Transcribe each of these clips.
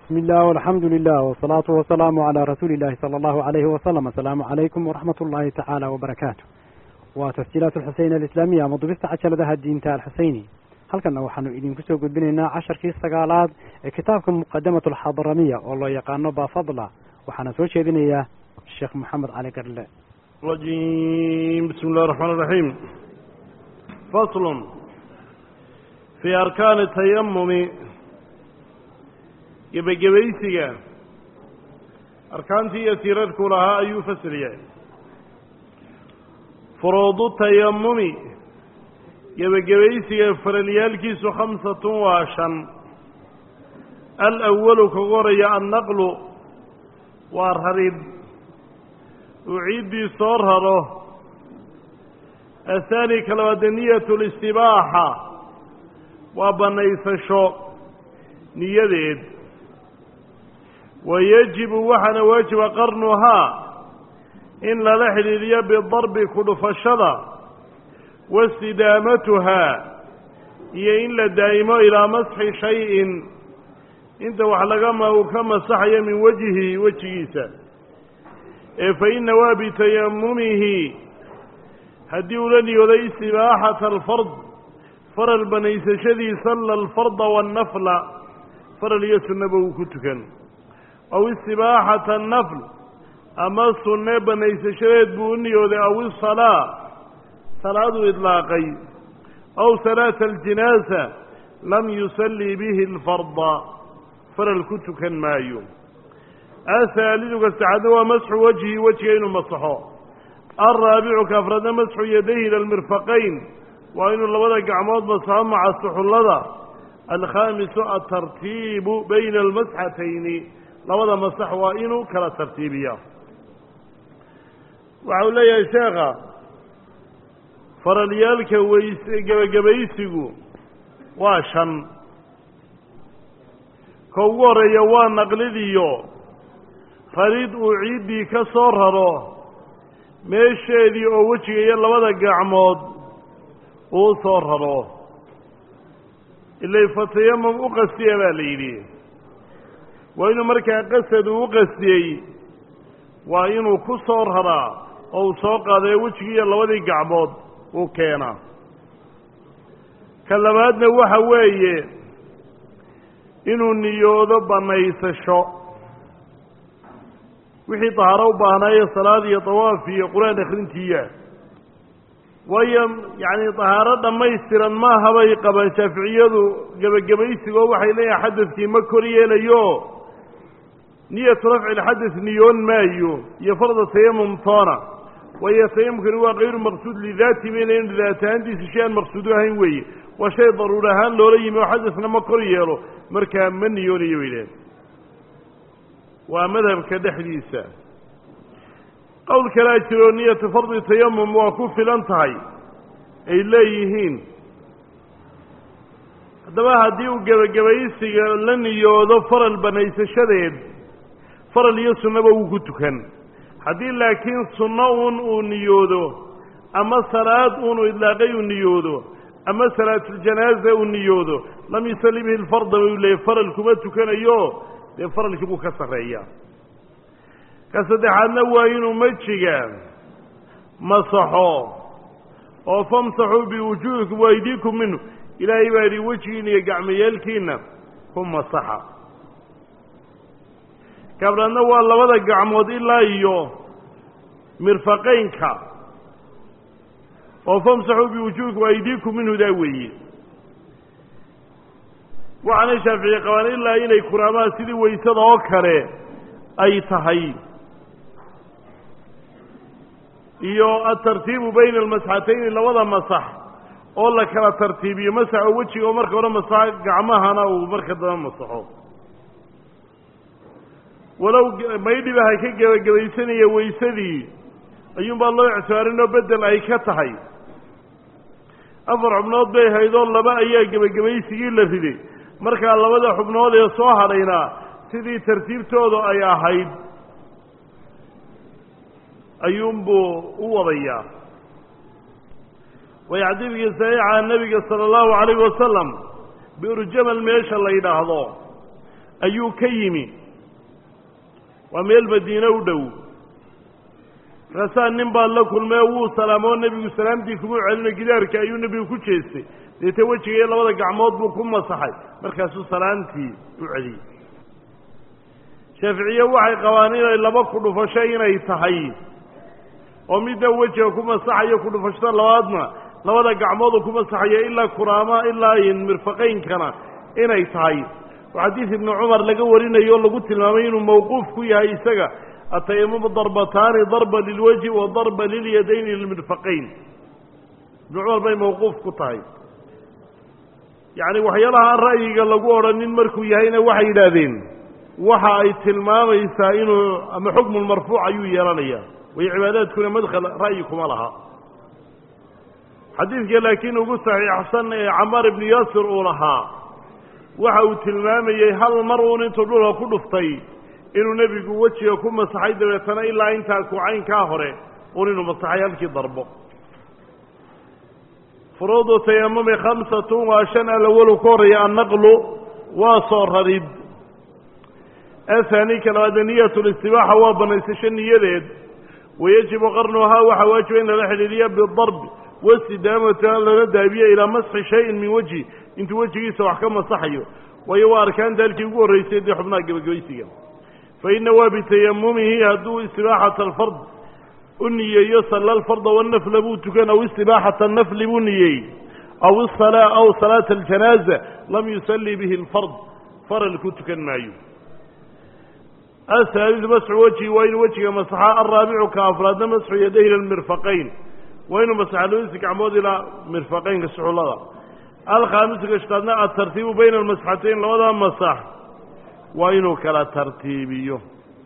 بسم الله والحمد لله والصلاة والسلام على رسول الله صلى الله عليه وسلم السلام عليكم ورحمة الله تعالى وبركاته وتسجيلات الحسين الإسلامية مضبست عشرة الدينتا الحسيني halkanna waxaanu idinku soo gudbinaynaa casharkii sagaalaad ee kitaabka muqadamat alxadaramiya oo loo yaqaano bafadla waxaana soo jeedinayaa sheekh maxamed cali garle rajim bismi اllahi الرحman الرaحيم fasl fii arkaani tayamumi gebagebaysiga arkaantii iyo tiirarku lahaa ayuu fasiriyay furuudu tayamumi gebagebaysiga faralyaalkiisu khamsatun waa shan alawalu kagu horaya annaqlu waa rarid uu ciiddii soo raro ahaani ka labaade niyat listibaaxa waa bannaysasho niyadeed wa yajibu waxaana waajiba qarnuhaa in lala xidhiidhiyo bidarbi ku dhufashada wastidaamatuhaa iyo in la daa'imo ilaa masxi shay-in inta wax lagama uu ka masaxayo min wejhi wejigiisa ee fa inna waa bitayamumihi haddii ula niyooday istibaaxata alfard faral banaysashadii salla alfarda waannafla faral iyo sunnaba uu ku tukan aw istibaaxata annafl ama sunne banaysashadeed buu u niyooday aw isalaa salaaduu idlaaqay aw salaata aljinaasa lam yusallii bihi alfarda faral ku tukan maayo ahaalidu ka saxaadna waa masxu wajhi wejiga inuu masaxo alraabicu ka afraadna masxu yadayhi ila almirfaqayn waa inuu labada gacmood masaxo maca suxullada alkhaamisu atartiibu bayna almasxatayni labada masax waa inuu kala tartiibiya waxa uu leeyahay sheekha faralyaalka weys gebagabaysigu waa shan ka ugu horreeya waa naqlidiyo rarid uu ciiddii ka soo raro meesheedii oo wejiga iyo labada gacmood uu soo raro ilay fatayamum u qastiya baa la yidhi waa inuu markaa qasad uu u qastiyey waa inuu ku soo raraa oo uu soo qaadayo wejigii iyo labadii gacmood uu keenaa ka labaadna waxa weeye inuu niyoodo bannaysasho wixii dahaaro u baahnaaye salaad iyo dawaaf iyo qur-aan akhrintiiya waayo yacni dahaaro dhammaystiran maaha bay qabaan shaaficiyadu gebagabaysigoo waxay leeyahay xadadkii ma kor yeelayo niyatu rafci lxadad niyoon maayo iyo farda tayamum toona waayo tayamumkani waa kayru maqsuud lidaati baynayn daat ahaantiisa shay aan maqsuudu ahayn weeye waa shay daruur ahaan loola yimi oo xadadna ma kor yeelo markaa ma niyoonayo bay dhaheen waa madhabka dhexdiisa qowl kalaa jiroo niyatu fardi tayamum waa ku filan tahay ay leeyihiin haddaba haddii uu gebagabaysiga la niyoodo faral banaysashadeed faral iyo sunnaba wuu ku tukan haddii laakiin sunno uun uu niyoodo ama salaad uunu idlaaqay uu niyoodo ama salaatuljanaaza uu niyoodo lam yusalli bihi lfarda buu leeyay faral kuma tukanayo dee faralkii buu ka sarreeyaa ka saddexaadna waa inuu mejiga masaxo oo famsaxuu biwujuuhikum waaydiikum minhu ilaahay baa yidhi wejigiina iyo gacmayaalkiina ku masaxa kabdhaadna waa labada gacmood ilaa iyo mirfaqaynka oo famsaxuu biwujuuhikum waaydiikum minhu daa weeye waxaanay shaaficiye qabaan ilaa inay kuraamaan sidii waysada oo kale ay tahay iyo atartiibu bayna almasxatayni labada masax oo la kala tartiibiyo masax oo wejiga oo marka hore masaxo gacmahana uu marka daba masaxo walow maydhiba ha ka gebagabaysanaya waysadii ayuunbaa loo ictibaarinoo bedel ay ka tahay afar xubnood bay haydoo laba ayaa gebagabaysigii la riday markaa labada xubnood ee soo hadhaynaa sidii tartiibtooda ay ahayd ayuunbuu u wadayaa way xadiidkii saxiixa nebiga sala allahu calayhi wasalam biurjamal meesha la yidhaahdo ayuu ka yimi waa meel madiine u dhow markaasaa nin baa la kulmee wuu salaamoo nebigu salaamtii kuma celino gidaarka ayuu nebigu ku jeestay deete wejiga iyo labada gacmood buu ku masaxay markaasuu salaamtii u celiyey shaaficiye waxay qabaan inay laba ku dhufasho inay tahay oo midna wejiga ku masaxayo ku dhufashada labaadna labada gacmoodu ku masaxayo ilaa kuraama ilaa mirfaqaynkana inay tahay oo xadiid ibnu cumar laga warinayo o lagu tilmaamay inuu mawquuf ku yahay isaga atayamumu darbataani darba lilwajhi wa darba lilyadayni lilmirfaqayn ibnu cumar bay mawquuf ku tahay yacni waxyaalaha aan ra'yiga lagu odhanin markuu yahayna waxay yidhaahdeen waxa ay tilmaamaysaa inuu ama xukmulmarfuuc ayuu yeelanaya way cibaadaadkuna madkhal ra'yi kuma laha xadiidka laakiin ugu saxiixsan ee camaar ibnu yaasir uu lahaa waxa uu tilmaamayey hal mar uun intuu dhulka ku dhuftay inuu nebigu wejiga ku masaxay dabeetana ilaa intaa kucaynkaa hore uun inuu masaxay halkii darbo furuudu tayamumi khamsatun waa shan alawalu ka horreeya annaqlu waa soo rarid ahaani ka labaade niyat listibaaxa waa banaysasho niyadeed wayajibu qarnuhaa waxaa waajiba in lala xidhiiriya bidarb wasidaamata lala daabiyo ilaa masxi shayin min wejhi intuu wejigiisa wax ka masaxayo waayo waa arkaanta halkii ugu horraysay dee xubnaha gebagabaysiga fa ina waa bitayamumihi hadduu istibaaxata alfard u niyeeyo salla alfarda wanafla buu tukan aw istibaaxata nafli buu niyeey aw isalaa aw salaata aljanaaza lam yusalli bihi alfard faral ku tukan maayo ahaalidu masxu wejhi waa inuu wejiga masaxa alraabicu ka afraadna masxu yadayhi ila lmirfaqayn waa inuu masaxa labadiisa gacmood ilaa mirfaqaynka suxullada alkhaamisu ka shtaadna atartiibu bayna almasxatayn labada masax waa inuu kala tartiibiyo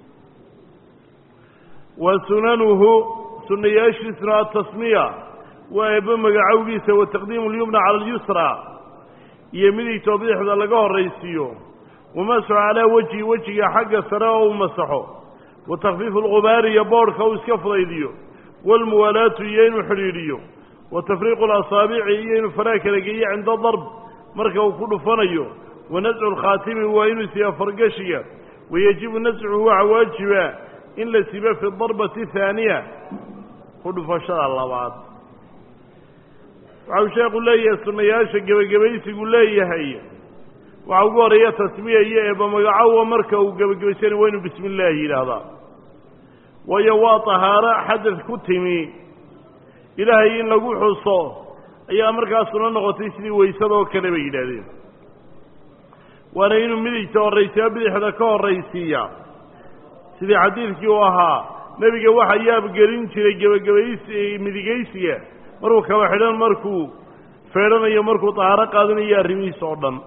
wa sunanuhu sunayaashiisuna atasmiya waa eebbo magacowgiisa wa taqdiimu lyumna cala alyusra iyo midigtoo bidixda laga horraysiiyo wamasxu calaa wejhi wejiga xagga sare oo u masaxo wa takhfiifu alqubaari iyo boodhka uu iska fudaydiyo waalmuwaalaatu iyo inuu xidhiidhiyo wa tafriiqu alasaabici iyo inuu faraha kala geeyo cinda darb marka uu ku dhufanayo wa nascu alkhaatimi waa inuu siiya fargashiga wayajibu nascuhu waxa waajiba in la sibo fi darbati haaniya ku dhufashada labaad waxau sheekhu leeyahay sunnayaasha gebagabaysigu leeyahay waxaa ugu horeeya tasmiya iyo eeba magacowa marka uu gebagabaysanayo waa inuu bismi illaahi yidhaahdaa waayo waa tahaaro xadad ku timi ilaahay in lagu xuso ayaa markaasuna noqotay sidii waysada oo kale bay yidhaahdeen waana inuu midigta horraysiya bidixda ka horraysiiya sidii xadiidkii uu ahaa nebiga waxa yaabgelin jiray gebagabaysi midigaysiga markuu kaba xidhan markuu feedhanayo markuu tahaaro qaadanayo arrimihiisa oo dhan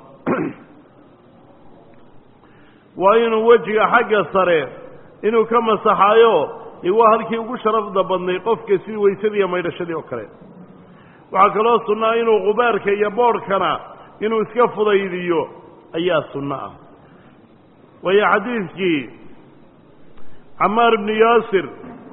waa inuu wejiga xagga sare inuu ka masaxaayo dee waa halkii ugu sharafda badnay qofka sidii waysadii iyo maydhashadii oo kale waxaa kaloo sunnaa inuu qubaarka iyo boodhkana inuu iska fudaydiyo ayaa sunno ah waayo xadiidkii camaar ibnu yaasir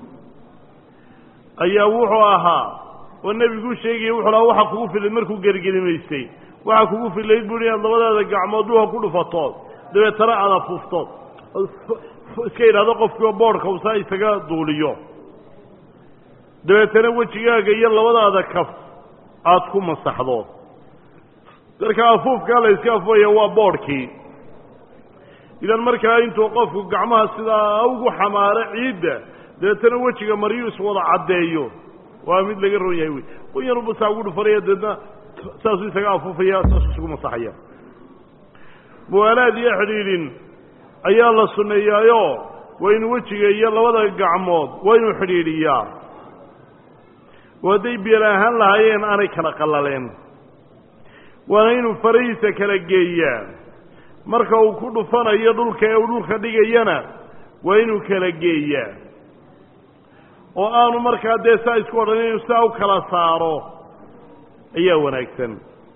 ayaa wuxuu ahaa oo nebigu sheegayay wuxuu lahaa waxa kugu filayd markuu gergelimaystay waxaa kugu filayd buuhi inaad labadaada gacmood dhuha ku dhufatood dabeetana aad afuuftood iska yidhahdo qofkiioo boodhka usaa isaga duuliyo dabeetana wejigaaga iyo labadaada kaf aad ku masaxdo marka afuufkaa la yska afufaya waa boodhkii idan markaa intuu qofku gacmaha sidaa ugu xamaaro ciidda dabeetana wejiga maryuu iswada caddeeyo waa mid laga ron yahay wey qoyanba saa ugu dhufanaya dabeetna saasuu isaga afuufaya saasuu isugu masaxaya muwaalaad iyo xidhiidhin ayaa la sunneeyaayo waa inuu wejiga iyo labada gacmood waa inuu xidhiidhiyaa oo hadday biyal ahaan lahaayeen aanay kala qallaleen waana inuu farahiisa kala geeyaa marka uu ku dhufanayo dhulka ee uu dhulka dhigayana waa inuu kala geeyaa oo aanu markaa dee saa isku odhan inuu saa u kala saaro ayaa wanaagsan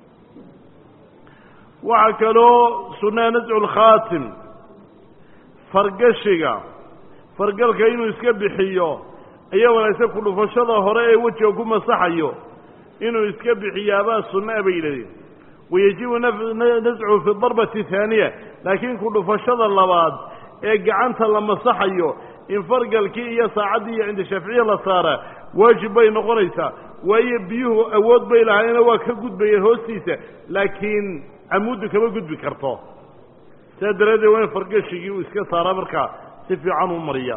waxaa kaloo sunnaa nascu lkhaatim fargashiga fargalka inuu iska bixiyo ayaa wanaagsan ku dhufashada hore ee wejiga ku masaxayo inuu iska bixiyaabaa sunnaa bay yidhahdeen wayajibu nascuhu fi darbati haaniya laakiin ku dhufashada labaad ee gacanta la masaxayo in fargalkii iyo saacaddii iyo cinda shaaficiya la saaraa waajib bay noqonaysaa waayo biyuhu awood bay lahaayena waa ka gudbayeen hoostiisa laakiin camuuddu kama gudbi karto sidaa daraaddeed waa in fargashigii uu iska saaraa markaa si fiican u mariya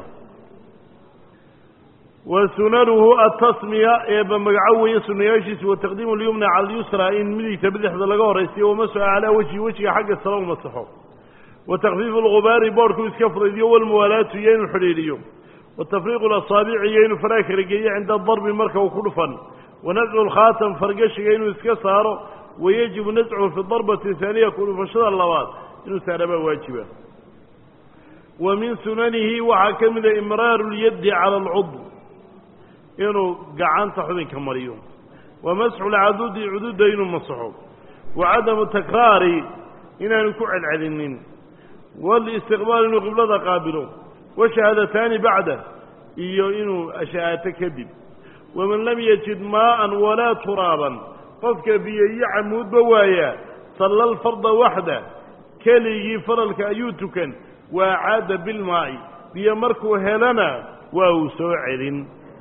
wa sunanuhu atasmiya eeba magaco weeye sunayaashiisu wa taqdiimu lyumna cala alyusra in midigta bidixda laga horaysiyo wamasu calaa wejhi wejiga xagga sala u masaxo wa takfiifu lgubaari boorhku iska fudaydiyo walmuwaalaatu iyo inuu xidhiidhiyo wa tafriiqu lasaabici iyo inuu faraha kala geeyo cinda darbi marka uu ku dhufan wa nascu lkhaatam fargashiga inuu iska saaro wayajibu nascuhu fi darbati haaniya ku dhufashada labaad inuu saarabaa waajiba wa min sunanihi waxaa ka mida imraaru lyaddi cala alcudw inuu gacanta xubinka mariyo wa masxu lcadudi cududa inuu masaxo wa cadamu takraari inaanu ku celcelinin walistiqbaal inuu qiblada qaabilo washahaadataani bacda iyo inuu ashahaato kadib waman lam yajid maa'an walaa turaaban qofka biyo iyo camuudba waayaa salla alfarda waxda keligii faralka ayuu tukan waa caada bilmaa'i biyo markuu helana waa uu soo celin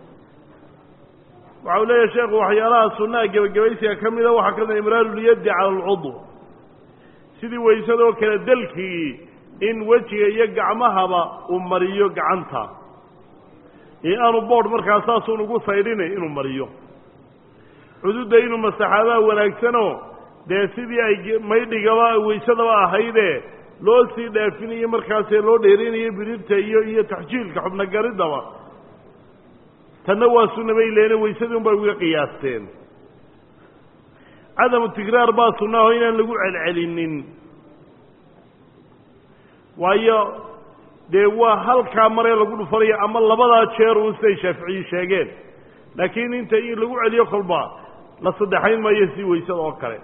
waxa uu leeyahay sheekhu waxyaalaha sunnaha gebagabaysiga ka mida waxaa ka mida imraarulyaddi cala alcudw sidii waysadoo kale dalkii in wejiga iyo gacmahaba uu mariyo gacanta ee aanu boodh markaa saasuun ugu saydhinay inuu mariyo cududda inuu masaxaadaa wanaagsanoo dee sidii ay maydhigaba waysadaba ahaydee loo sii dhaafinayo markaasee loo dheerinayo birirta iyo iyo taxjiilka xubnogariddaba tanna waa sunna bay leene waysadii un bay uga qiyaasteen cadamu tikraar baa sunnaho inaan lagu celcelinin waayo dee waa halkaa maree lagu dhufanayo ama labadaa jeer uun siday shaaficiyu sheegeen laakiin inta in lagu celiyo kolba la saddexayn maayo si waysada oo kale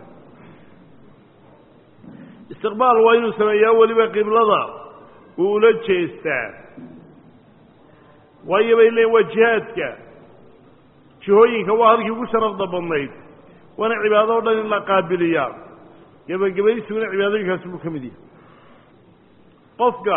istiqbaal waa inuu sameeyaa weliba qiblada uu ula jeestaa waayo bay leeyiin waa jihaadka jihooyinka waa halkii ugu sharafda badnayd waana cibaado o dhan in la qaabiliyaa gebagabaysiguna cibaadooyinkaasi buu ka mid yahay qofka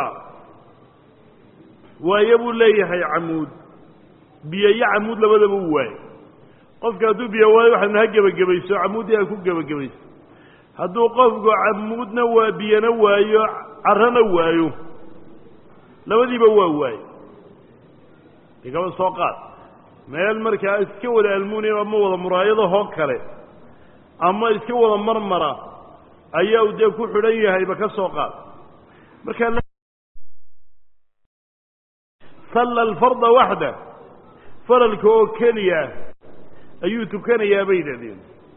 waayo buu leeyahay camuud biyo iyo camuud labadaba u waayo qofka hadduu biyo waayo waxaadna ha gebagabayso camuuddii ha ku gebagabayso hadduu qofku camuudna waa biyona waayo carrona waayo labadiiba waa waayo igaba soo qaad meel markaa iska wada almunium ama wada muraayadahoo kale ama iska wada marmara ayaa uu dee ku xidhan yahayba ka soo qaad markaa salla alfarda waxda faralka oo keliya ayuu tukanayaa bay yidhahdeen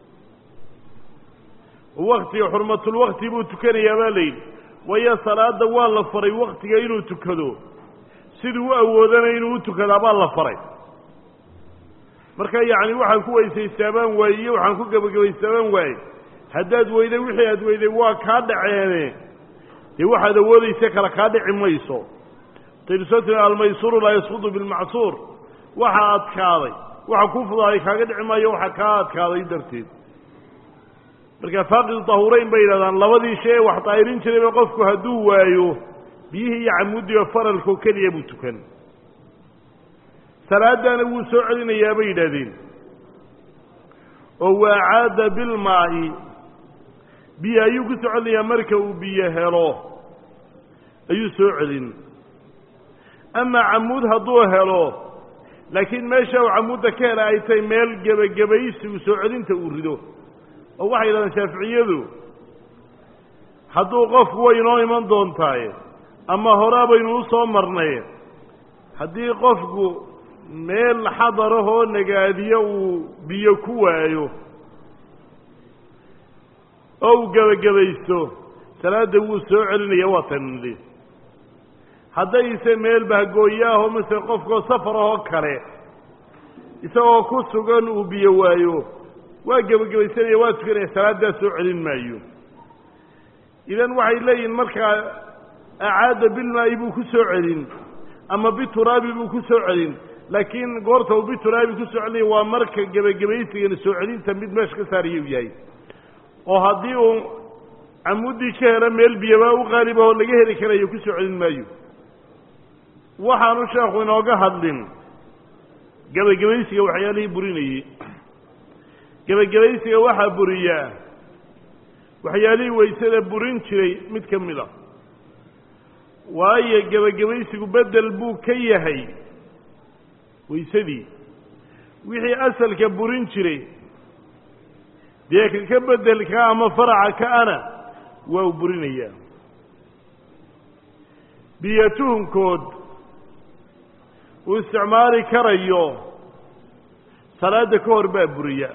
waktiga xurmatulwakti buu tukanayaa baa la yidhi waayo salaada waa la faray waktiga inuu tukado siduu u awoodana inuu u tukadaa baa la faray marka yacni waxaan ku weysaystaabaan waaye iyo waxaan ku gebagabaystaabaan waaye haddaad weyday wixii aad weyday waa kaa dhaceene dee waxaad awoodaysa kale kaa dhici mayso taynu almaysuru laa yasqudu bilmacsuur waxa adkaaday waxa ku fudaaday kaaga dhici maayo waxa kaa adkaaday darteed marka faaqidu tahureyn bay yidhahdaan labadii shay ee wax daahirin jirayba qofku hadduu waayo biyihii iyo camuudiga faralkoo keliya buu tukan salaaddaana wuu soo celinayaa bay yidhahdeen oo waa caada bilmaa'i biyo ayuu ku soo celinayaa marka uu biyo helo ayuu soo celin ama camuud hadduu helo laakiin meesha uu camuudda ka hela ay tahay meel gebagabaysigu soo celinta uu rido oo waxay yidhahdeen shaaficiyadu hadduu qofku way inoo iman doontaaye ama horaa baynu u soo marnay haddii qofku meel xadarahoo nagaadiyo uu biyo ku waayo oo uu gebagabaysto salaadda wuu soo celinaya waa tanli haddayse meel bahgooyaahoo masele qofkoo safar ahoo kale isagoo ku sugan uu biyo waayo waa gebagabaysanaya waa tukanaya salaaddaa soo celin maayo idan waxay leeyihin markaa acaada bilmaa'i buu ku soo celin ama bituraabi buu ku soo celin laakiin goorta uu bituraabi ku soo celinaya waa marka gebagabaysigana soo celinta mid meesha ka saaraya u yahay oo haddii uu camuddii ka helo meel biyabaa u qaalib ahoo laga heli karayo ku soo celin maayo waxaanu sheekhu inooga hadlin gebagabaysiga waxyaalihii burinayey gebagabaysiga waxaa buriyaa waxyaalihii waysada burin jiray mid ka mid a waayo gebagabaysigu bedel buu ka yahay waysadii wixii asalka burin jiray dee ka ka bedelka ama faraca ka-ana waa u burinayaa biyo tuhunkood uu isticmaali karayo salaadda ka hor baa buriya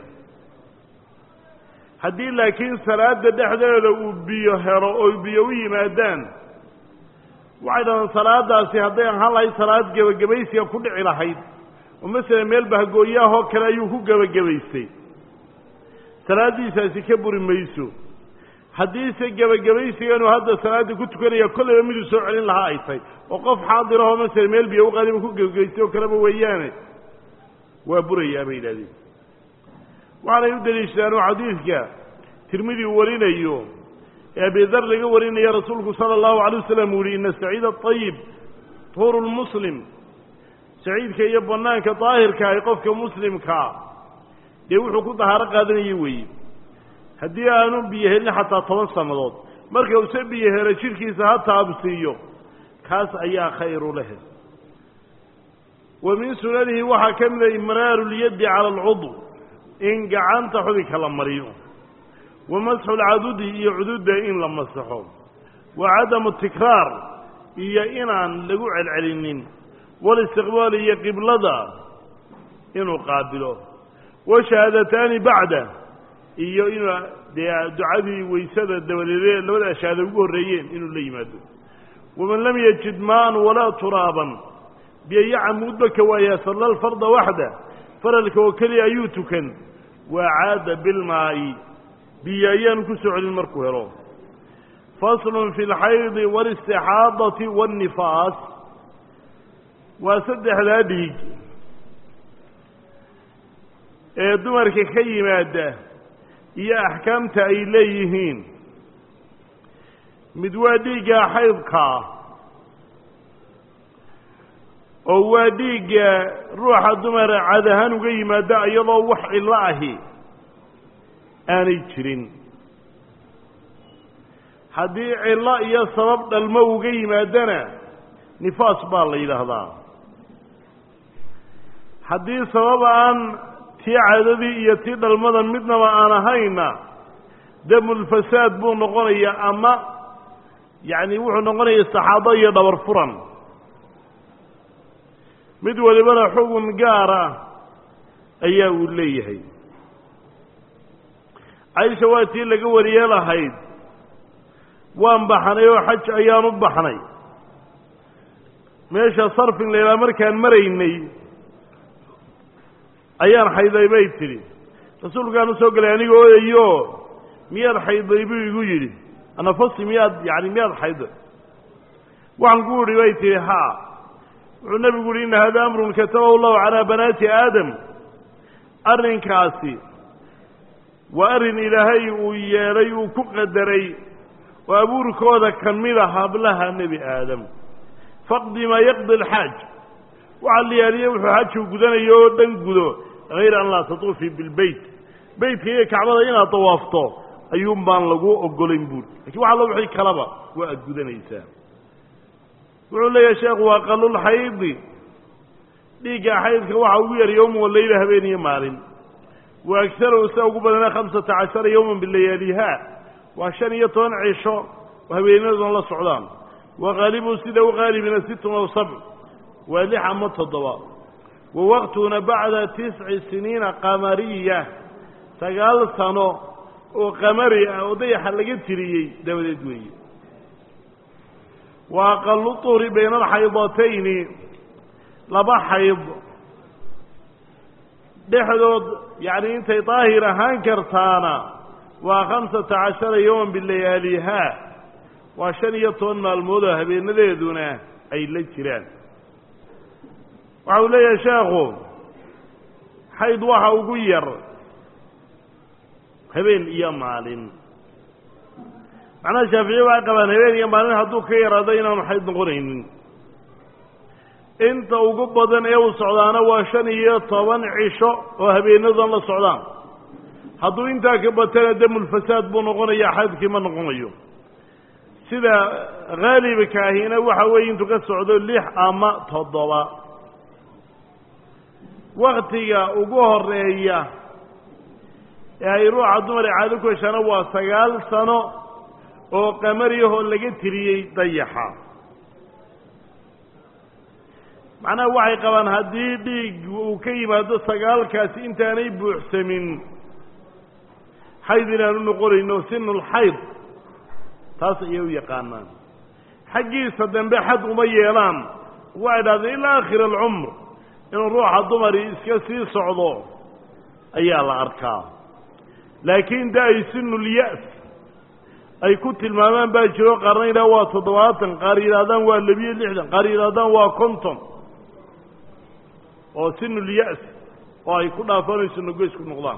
haddii laakiin salaadda dhexdeeda uu biyo helo oo biyo u yimaadaan waxay dhahdaan salaadaasi hadday ahaan lahayd salaad gebagabaysiga ku dhici lahayd oo masalan meel bahgooyaahoo kale ayuu ku gebagabaystay salaaddiisaasi ka buri mayso haddiise gebagabaysiganu hadda salaadda ku tukanaya kollayba miduu soo celin lahaa ay tahay oo qof xaadirahoo masalan meel biyo u qaaliba ku gebagabaystay oo kaleba weeyaane waa burayaa bay yidhahdeen waxaanay u deliishadaan oo xadiidka tirmidi uu warinayo ee abidar laga warinaya rasuulku sala allahu alay wasalam uu yihi ina saciid aطayib tuuru lmuslim saciidka iyo banaanka daahirka ay qofka muslimkaa dee wuxuu ku dahaaro qaadanaya weeye haddii aanu biyo helin xataa toban sannadood marka use biyo helo jidhkiisa ha taabsiiyo kaas ayaa khayru leh wa min sunanihi waxaa ka mida imraaru lyaddi cala alcudw in gacanta xubinka la mariyo wa masxu lcadudi iyo cududda in la masaxo wa cadamu tikraar iyo inaan lagu celcelinin walistiqbaal iyo qiblada inuu qaabilo wa shahaadataani bacda iyo inuu dee ducadii waysada dabadeed labada shahaada ugu horreeyeen inuu la yimaado waman lam yajid maan walaa turaaban biyo camuudba ka waayaa salla alfarda waxda faralka oo keliya ayuu tukan waa caada bilmaa'i biyo ayaanu ku soo celin markuu helo faslun fi alxaydi waalistixaadati waannifaas waa saddexdaa dhiig ee dumarka ka yimaada iyo axkaamta ay leeyihiin mid waa dhiigga xaydkaa oo waa dhiigga ruuxa dumara cad ahaan uga yimaada iyadoo wax cillo ahi aanay jirin haddii cillo iyo sabab dhalmo uga yimaadana nifaas baa la yidhaahdaa haddii sabab aan tii caadadii iyo tii dhalmada midnaba aan ahayna damulfasaad buu noqonayaa ama yacni wuxuu noqonaya saxaabo iyo dhabar furan mid walibana xugun gaar ah ayaa uu leeyahay caysha waa tii laga wariye lahayd waan baxnay oo xaj ayaan u baxnay meesha sarfin la yidhaha markaan maraynay ayaan xayday bay tidhi rasuulkaan u soo galay aniga ooyayo miyaad xayday buu igu yidhi anafasi miyaad yani miyaad xayday waxaan ku idhi bay tihi haa wuxuu nebigu uhi inna hada amrun katabahu allahu calaa banaati aadam arrinkaasi waa arrin ilaahay uu yeelay uu ku qadaray oo abuurkooda ka mida hablaha nebi aadam faqdi maa yaqdi alxaaj waxaa la yaaliye wuxuu xajuu gudanayo oo dhan gudo hayra an laa tatuufii bilbeyt beytka iyo kacbada inaad dawaafto ayuun baan lagu ogolayn buuri lakin wax allo wixii kalaba waa aad gudanaysaa wuxuu leeyahay sheekhu waa qalulxaydi dhiigga xaydka waxa ugu yar yowman walayla habeen iyo maalin wa agsarow sia ugu badana khamsata cashara yowman bilayaaliha waa shan iyo toban cisho oo habeenadoon la socdaan wa qaalibu sida u qaalibina sittun aw sabc waa lix ama toddoba wa waqtuna bacda tisci siniina qamariya sagaal sano oo qamari ah oo dayaxa laga tiriyey dabadeed weeye wa aqalu tuhri bayna alxaydatayni laba xayd dhexdood yacni intay daahir ahaan kartaana waa khamsata cashara yowman bilayaaliha waa shan iyo toban maalmood oo habeenadeeduna ay la jiraan waxa uu leeyahay sheekhu xayd waxa ugu yar habeen iyo maalin macnaha shaaficiye waxay qabaan habeen iyo maalin hadduu ka yaraado inaanu xayd noqonaynin inta ugu badan ee uu socdaana waa shan iyo toban cisho oo habeenadan la socdaan hadduu intaa ka batana damulfasaad buu noqonayaa xaydkii ma noqonayo sida haalibka ahina waxa weeye intuu ka socdo lix ama toddoba waktiga ugu horeeya ee ay ruuxa dumar ee caado ku heshaana waa sagaal sano oo qamariyahoo laga tiriyey dayaxa macnaha waxay qabaan haddii dhiig uu ka yimaado sagaalkaasi intaanay buuxsamin xayd inaanu noqonayno sinulxayd taas ayay u yaqaanaan xaggiisa dambe xad uma yeelaan waxay dhahdeen ilaa aakhir alcumr inuu ruuxa dumari iska sii socdo ayaa la arkaa laakiin da ay sinulya-s ay ku tilmaamaan baa jiro qaarna yidhaha waa toddobaatan qaar yidhahdaan waa labiyo lixdan qaar yidhahdaan waa konton oo sinulya-s oo ay ku dhaafanayso nogoysku noqdaan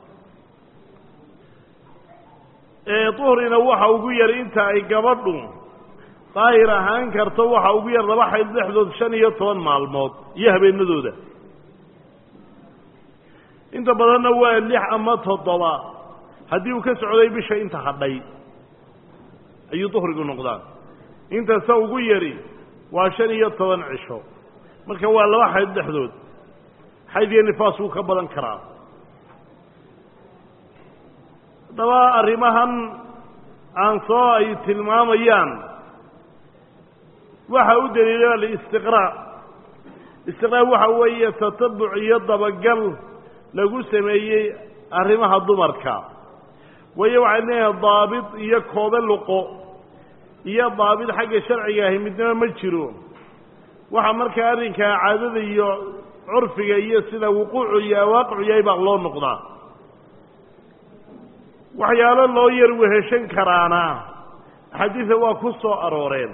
duhrina waxa ugu yar inta ay gabadhu daahir ahaan karto waxa ugu yar laba xayd dhexdood shan iyo toban maalmood iyo habeenadooda inta badanna waa lix ama toddoba haddii uu ka socday bisha inta hadhay ayuu duhrigu noqdaa intasa ugu yari waa shan iyo toban cisho marka waa laba xayd dhexdood xayd iyo nifaas wuu ka badan karaa haddaba arrimahan aan soo ay tilmaamayaan waxa u daliila listiqraa istiqraa waxa weeye tatabuc iyo dabagal lagu sameeyey arrimaha dumarka waayo waxay leeyahay daabit iyo koobe luqo iyo daabit xagga sharciga ahi midnaba ma jiro waxa markaa arrinkaa caadada iyo curfiga iyo sida wuquucu iyo awaaqicu yahay baa loo noqdaa waxyaalo loo yar weheshan karaana axaadiida waa ku soo arooreen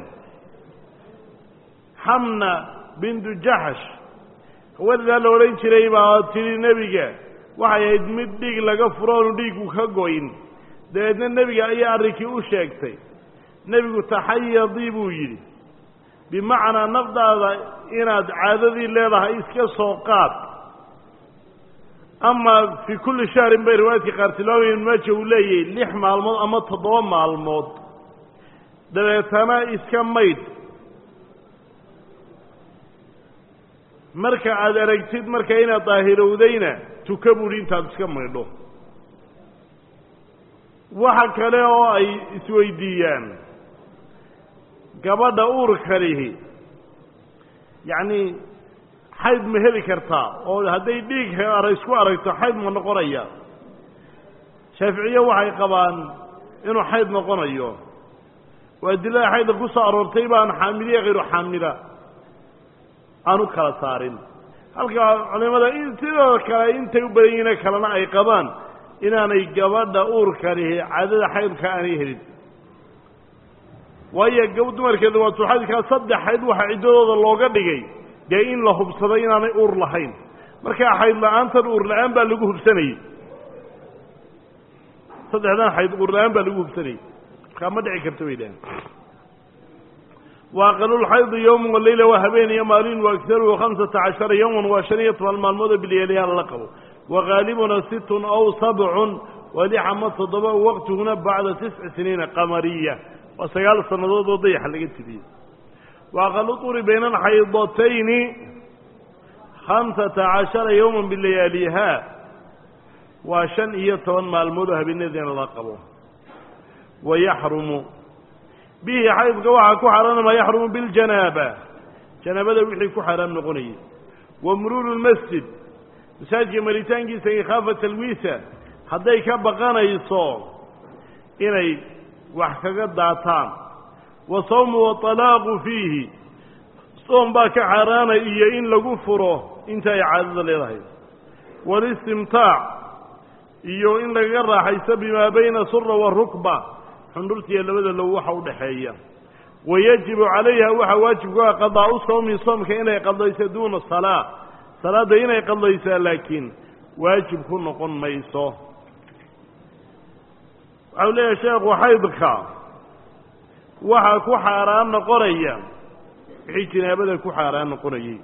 xamna bintu jaxsh haweenadaa la odhan jiray baa tidhi nebiga waxay ahayd mid dhiig laga furo oonu dhiigu ka goyn dabeedna nebiga ayaa arrinkii u sheegtay nebigu taxayadii buu yidhi bimacnaa nafdaada inaad caadadii leedahay iska soo qaad ama fii kulli shahrin bay riwaayadka qaar tilmaamayen maaja uu leeyahay lix maalmood ama toddoba maalmood dabeetana iska maydh marka aada aragtid marka inaad daahirowdayna tuka buuhi intaad iska maydho waxa kale oo ay isweydiiyaan gabadha uurkanihi yacni xayd ma heli kartaa oo hadday dhiig ara isku aragto xayd ma noqonaya shaaficiye waxay qabaan inuu xayd noqonayo oo adilada xaydda ku soo aroortay baan xaamiliya hayru xaamila aan u kala saarin halka culimada sidoo kale intay u badan yihiine kalena ay qabaan inaanay gabadha uurkanihi caadada xaydka aanay helin waayo gab dumarkeeda waa suxaydkaa saddex xayd waxaa ciddadooda looga dhigay dee in la hubsado inaanay uur lahayn markaa xayd la-aantan uur la-aan baa lagu hubsanayey saddexdan xayd uur la-aan baa lagu hubsanayey markaa ma dhici karta bay dhahan waaqalulxaydi yowman waleyla waa habeen iyo maalin waagharuhu khamsata cashara yowman waa shan iyo toban maalmoodoo bilyeelyaal la qabo wagaalibuna sittun aw sabcun waa lix ama toddoba waqtiguna bacda tisci siniina qamariya waa sagaal sannadood oo dayaxa laga tiriyey waaqalu turi bayna alxaydatayni khamsata cashara yowman bilayaaliha waa shan iyo toban maalmood oo habeenadeena la qabo wayaxrumu bihi xaydka waxaa ku xaaraana maa yaxrumu biljanaaba janaabada wixii ku xaaraam noqonayay wa muruuru lmasjid masaajidka maritaankiisa ikhaafa talwiisa hadday ka baqanayso inay wax kaga daataan wa sawmu waalaaqu fiihi soom baa ka xaaraanay iyo in lagu furo inta ay caadada leedahay walistimtaac iyo in lagaga raaxaysto bimaa bayna sura warukba xundhurtiiyo labada low waxa u dhexeeya wayajibu calayha waxaa waajib ku ah qadaau sawmi soomka inay qadayso duuna salaa salaadda inay qadaysaa laakiin waajib ku noqon mayso waxau leeyahay sheekhu xaydka waxaa ku xaaraan noqonaya wixii jinaabada ku xaaraan noqonayay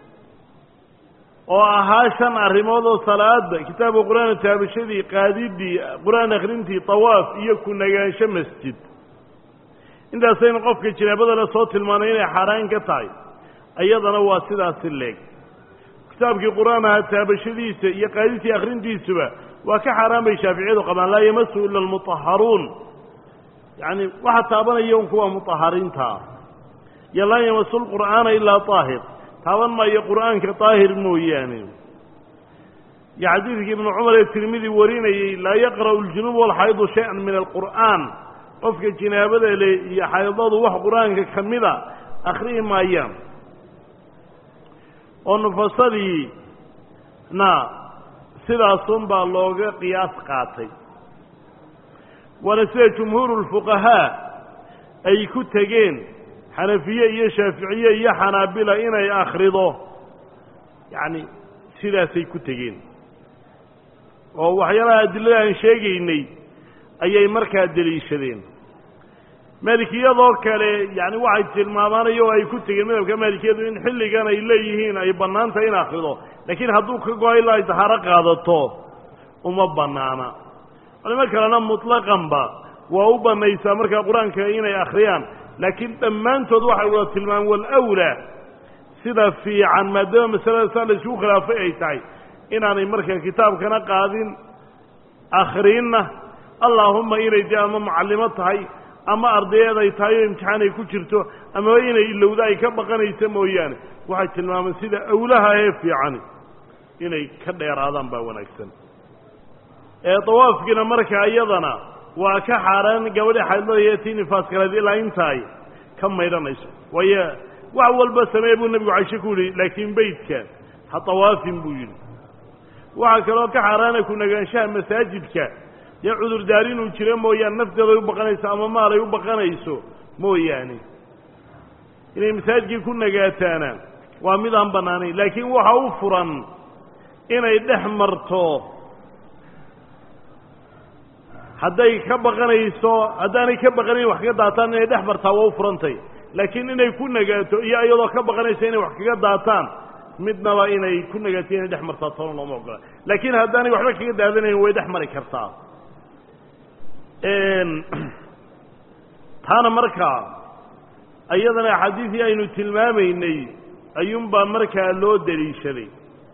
oo ahaa shan arrimood oo salaada kitaabka qur-aan taabashadii qaadidii qur-aan akhrintii tawaaf iyo ku nagaansho masjid intaasaynu qofka jinaabada le soo tilmaanay inay xaaraan ka tahay iyadana waa sidaasi leeg kitaabkii qur-aan ahaa taabashadiisa iyo qaadidtii akhrintiisuba waa ka xaaraan bay shaaficiyadu qabaan laa yamasu ila almutaharuun yacni waxa taabanaya un kuwa mutahariintaa iyo laa yamasu lqur'aana ilaa daahir taaban maayo qur'aanka daahir mooyaane iyo xadiidkii ibnu cumar ee tirmidi warinayey laa yaqra'u aljunuub walxaydu shay-an min alqur'aan qofka jinaabada le iyo xaydadu wax qur-aanka ka mida akhri'i maayaan oo nufasadii na sidaasunbaa looga qiyaas qaatay waana sida jumhuuru lfuqahaa ay ku tegeen xanafiye iyo shaaficiye iyo xanaabila inay akhrido yacni sidaasay ku tegeen oo waxyaalaha adilada aan sheegaynay ayay markaa deliishadeen maalikiyadoo kale yacni waxay tilmaamaanayo oo ay ku tegeen madhabka maalikiyadu in xilligan ay leeyihiin ay bannaan tahay in akhrido laakiin hadduu ka go-a ilaa ay tahaaro qaadato uma bannaana culimo kalena mutlaqanba waa u bannaysaa markaa qur-aanka inay akhriyaan laakiin dhammaantood waxay wada tilmaameen walawlaa sida fiican maadaama masalada saa la isugu khilaafay ay tahay inaanay markaa kitaabkana qaadin akhriinna allaahumma inay dee ama mucallimo tahay ama ardayeed ay tahay oo imtixaan ay ku jirto amaba inay ilowda ay ka baqanaysa mooyaane waxay tilmaameen sida awlaha ee fiicani inay ka dheeraadaan baa wanaagsan ee dawaafkiina markaa iyadana waa ka xaaraan gabadha xaydlada iyo tii nifaaskaleed ilaa intaay ka maydhanayso waayo wax walba samee buu nebigu caisho ku yihi laakiin beydka ha dawaafin buu yidhi waxaa kaloo ka xaaraana ku nagaanshaha masaajidka dee cudurdaar inuu jiro mooyaane nafteeday u baqanayso ama maalay u baqanayso mooyaane inay masaajidkii ku nagaataana waa mid aan bannaanayn laakiin waxa u furan inay dhex marto hadday ka baqanayso haddaanay ka baqanayn wax kaga daataan inay dhex martaa waa u furantay laakiin inay ku nagaato iyo iyadoo ka baqanaysa inay wax kaga daataan midnaba inay ku nagaato inay dhex martaa toona looma ogola laakiin haddaanay waxba kaga daadanayn way dhex mari kartaa taana markaa iyadana axaadiisii aynu tilmaamaynay ayuunbaa markaa loo daliishaday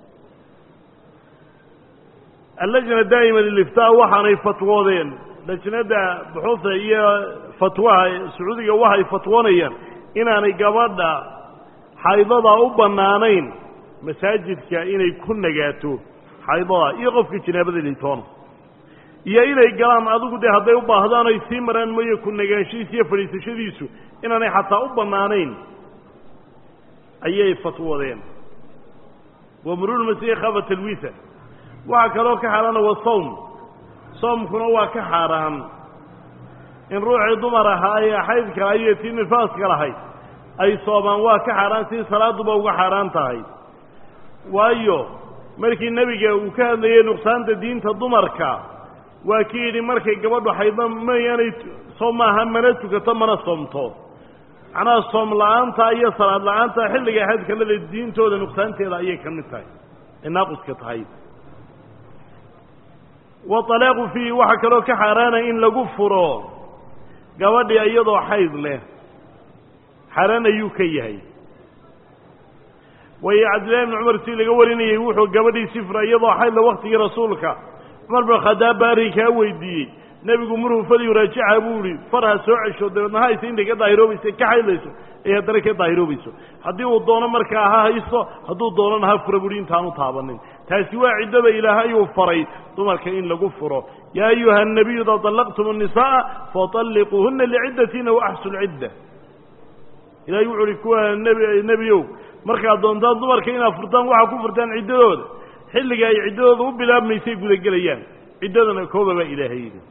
allajna daa'ima liliftaa waxaanay fatwoodeen lajnada buxuuda iyo fatwaha sacuudiga waxay fatwoonayaan inaanay gabadha xaydada u bannaanayn masaajidka inay ku nagaato xaydada iyo qofka jinaabada litoona iyo inay galaan adigu dee hadday u baahdaan ay sii maraan mooye ku nagaanshihiisa iyo fadhiisashadiisu inaanay xataa u bannaanayn ayay fatwoodeen wa murulmasiih khaba talwiisa waxaa kaloo ka xaaraana wa sawm soomkuna waa ka xaaraan in ruuxii dumar ahaa ee xaydka iyo tii nifaaska lahayd ay soomaan waa ka xaaraan sidii salaaduba uga xaaraan tahay waayo markii nebiga uu ka hadlayey nuqsaanta diinta dumarka waa ki yidhi markay gabadhu xaydda mayaanay soom maaha mana tukato mana soomto macnaha soom la-aanta iyo salaad la-aanta xilliga xaydka leda diintooda nuqsaanteeda ayay ka mid tahay ay naaquska tahay waalaaqu fiihi waxaa kaloo ka xaaraana in lagu furo gabadhii iyadoo xayd leh xaaraan ayuu ka yahay waayo cabdillahi bni cumar si laga warinayey wuxuu gabadhii si fura iyadoo xaydle waktigii rasuulka cumar bin khadaab baa arrinkaa weydiiyey nebigu maruu fadyu raajica buu ihi far ha soo cesho dabeedna hayse intay ka daahiroobaysa ka xaydlayso ee haddana ka daahiroobayso haddii uu doono markaa ha haysto hadduu doonana ha fura buuhi intaanu taabanin taasi waa ciddada ilaahay uu faray dumarka in lagu furo yaa ayuha الnabiyu ida طalaqtum الnisaءa faطalliquuhuna liciddatiina waaxsu lcidda ilahay wuxu uhi kuwa nb nebiyow markaad doontaan dumarka inaad furtaan waxaa ku furtaan ciddadooda xilliga ay ciddadooda u bilaabmaysay gudagelayaan ciddadana kooba baa ilaahay yidhi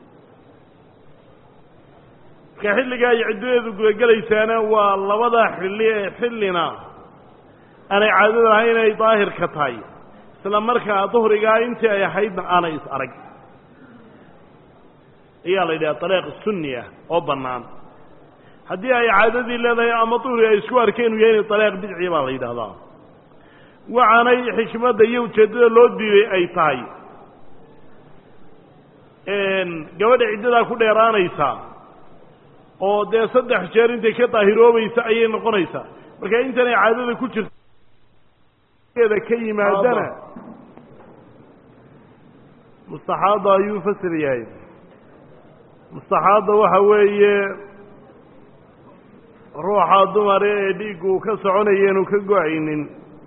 marka xilliga ay ciddadeedu gudagelaysaana waa labada xilli ee xillina aanay caadada ahayn inay daahirka tahay isla markaa duhrigaa intii ay ahaydna aanay is arag ayaa la yidhaha dariiq sunni ah oo bannaan haddii ay caadadii leedahay ama duhri ay isku arkeen uu yahay inay dalaaq bidciya baa la yidhahdaa waxaanay xikmadda iyo ujeeddada loo diiday ay tahay gabadha ciddadaa ku dheeraanaysa oo dee saddex jeer intay ka daahiroobaysa ayay noqonaysaa marka intanay caadada ku jirta ka yimaadana mustaxaada ayuu fasir yahay mustaxaada waxa weeye ruuxa dumare ee dhiiggu uu ka soconaya inuu ka go-aynin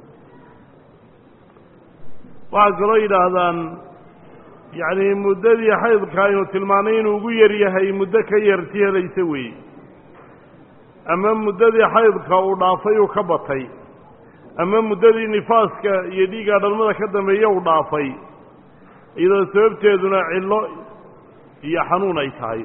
waxaa kaloo yidhaahdaan yacni muddadii xaydka aynu tilmaanay inuu ugu yar yahay muddo ka yarti helaysa weeye ama muddadii xaydka uu dhaafay uu ka batay ama muddadii nifaaska iyo dhiigga dhalmada ka dambeeya uu dhaafay iyadoo sababteeduna cillo iyo xanuun ay tahay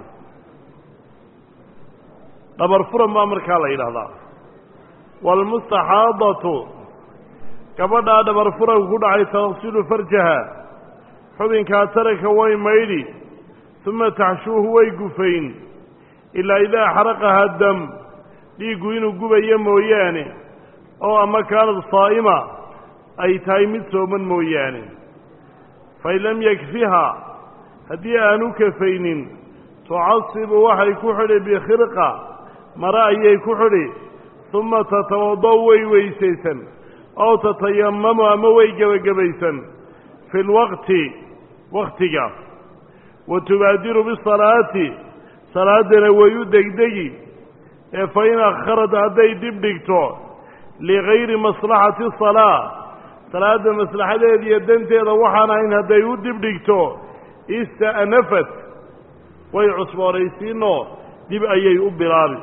dhabar furan baa markaa la yidhahdaa waalmustaxaadatu gabadhaa dhabar furanku ku dhacay taqsilu farjaha xubinkaa taranka way maydhi uma taxshuuhu way gufayn ilaa idaa xaraqaha dam dhiiggu inuu gubayo mooyaane oo ama kaanad saa'ima ay tahay mid sooman mooyaane fain lam yakfiha haddii aanu kafaynin tucasibu waxay ku xidhi bikhirqa mare ayay ku xidhi uma tatawado' way weysaysan ow tatayamamu ama way gebagabaysan fi lwaqti waktiga wa tubaadiru bisalaati salaaddana way u degdegi ee fa in akharad hadday dib dhigto ligayri maslaxati salaa salaadda maslaxadeeda iyo danteeda waxaan ahayn hadday u dib dhigto ista'nafat way cusboonaysiinoo dib ayay u bilaabi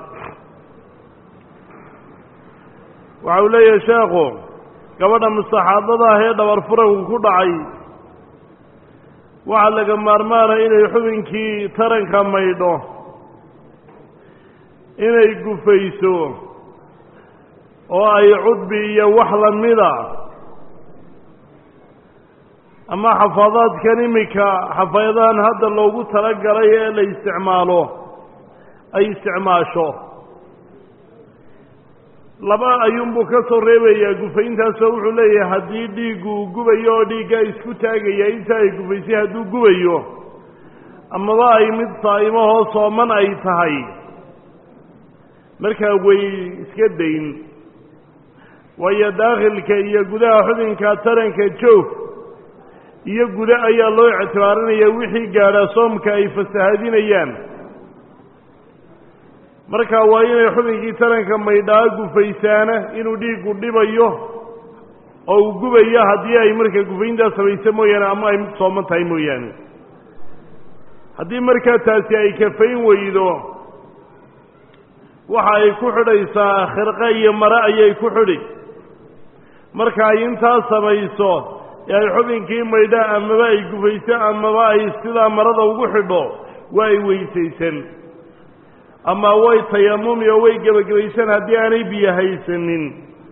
waxa uu leeyahay sheekhu gabadha mustaxaadada ah ee dhabar furanku ku dhacay waxaa laga maarmaana inay xubinkii taranka maydho inay gufayso oo ay cudbi iyo wax lamida ama xafaadaadkan iminka xafaayadahan hadda loogu talagalay ee la isticmaalo ay isticmaasho laba ayuunbuu ka soo reebayaa gufayntaasoo wuxuu leeyahay haddii dhiiggu uu gubayo oo dhiiggaa isku taagaya inta ay gufaysay hadduu gubayo amaba ay mid saa'imahoo sooman ay tahay markaa way iska dayn waayo daakhilka iyo gudaha xubinka taranka joog iyo guda ayaa loo ictibaarinaya wixii gaadhaa soomka ay fasahadinayaan marka waa inay xubinkii taranka maydhaa gufaysaana inuu dhiiggu dhibayo oo uu gubayo haddii ay markaa gufayntaas samayso mooyaane ama ay mid sooman tahay mooyaane haddii markaa taasi ay kafayn weydo waxa ay ku xidhaysaa khirqe iyo mare ayay ku xidhi marka ay intaas samayso ee ay xubinkii maydha amaba ay gufayso amaba ay sidaa marada ugu xidho waa ay weysaysan ama way tayamumi oo way gebagabaysan haddii aanay biyo haysanin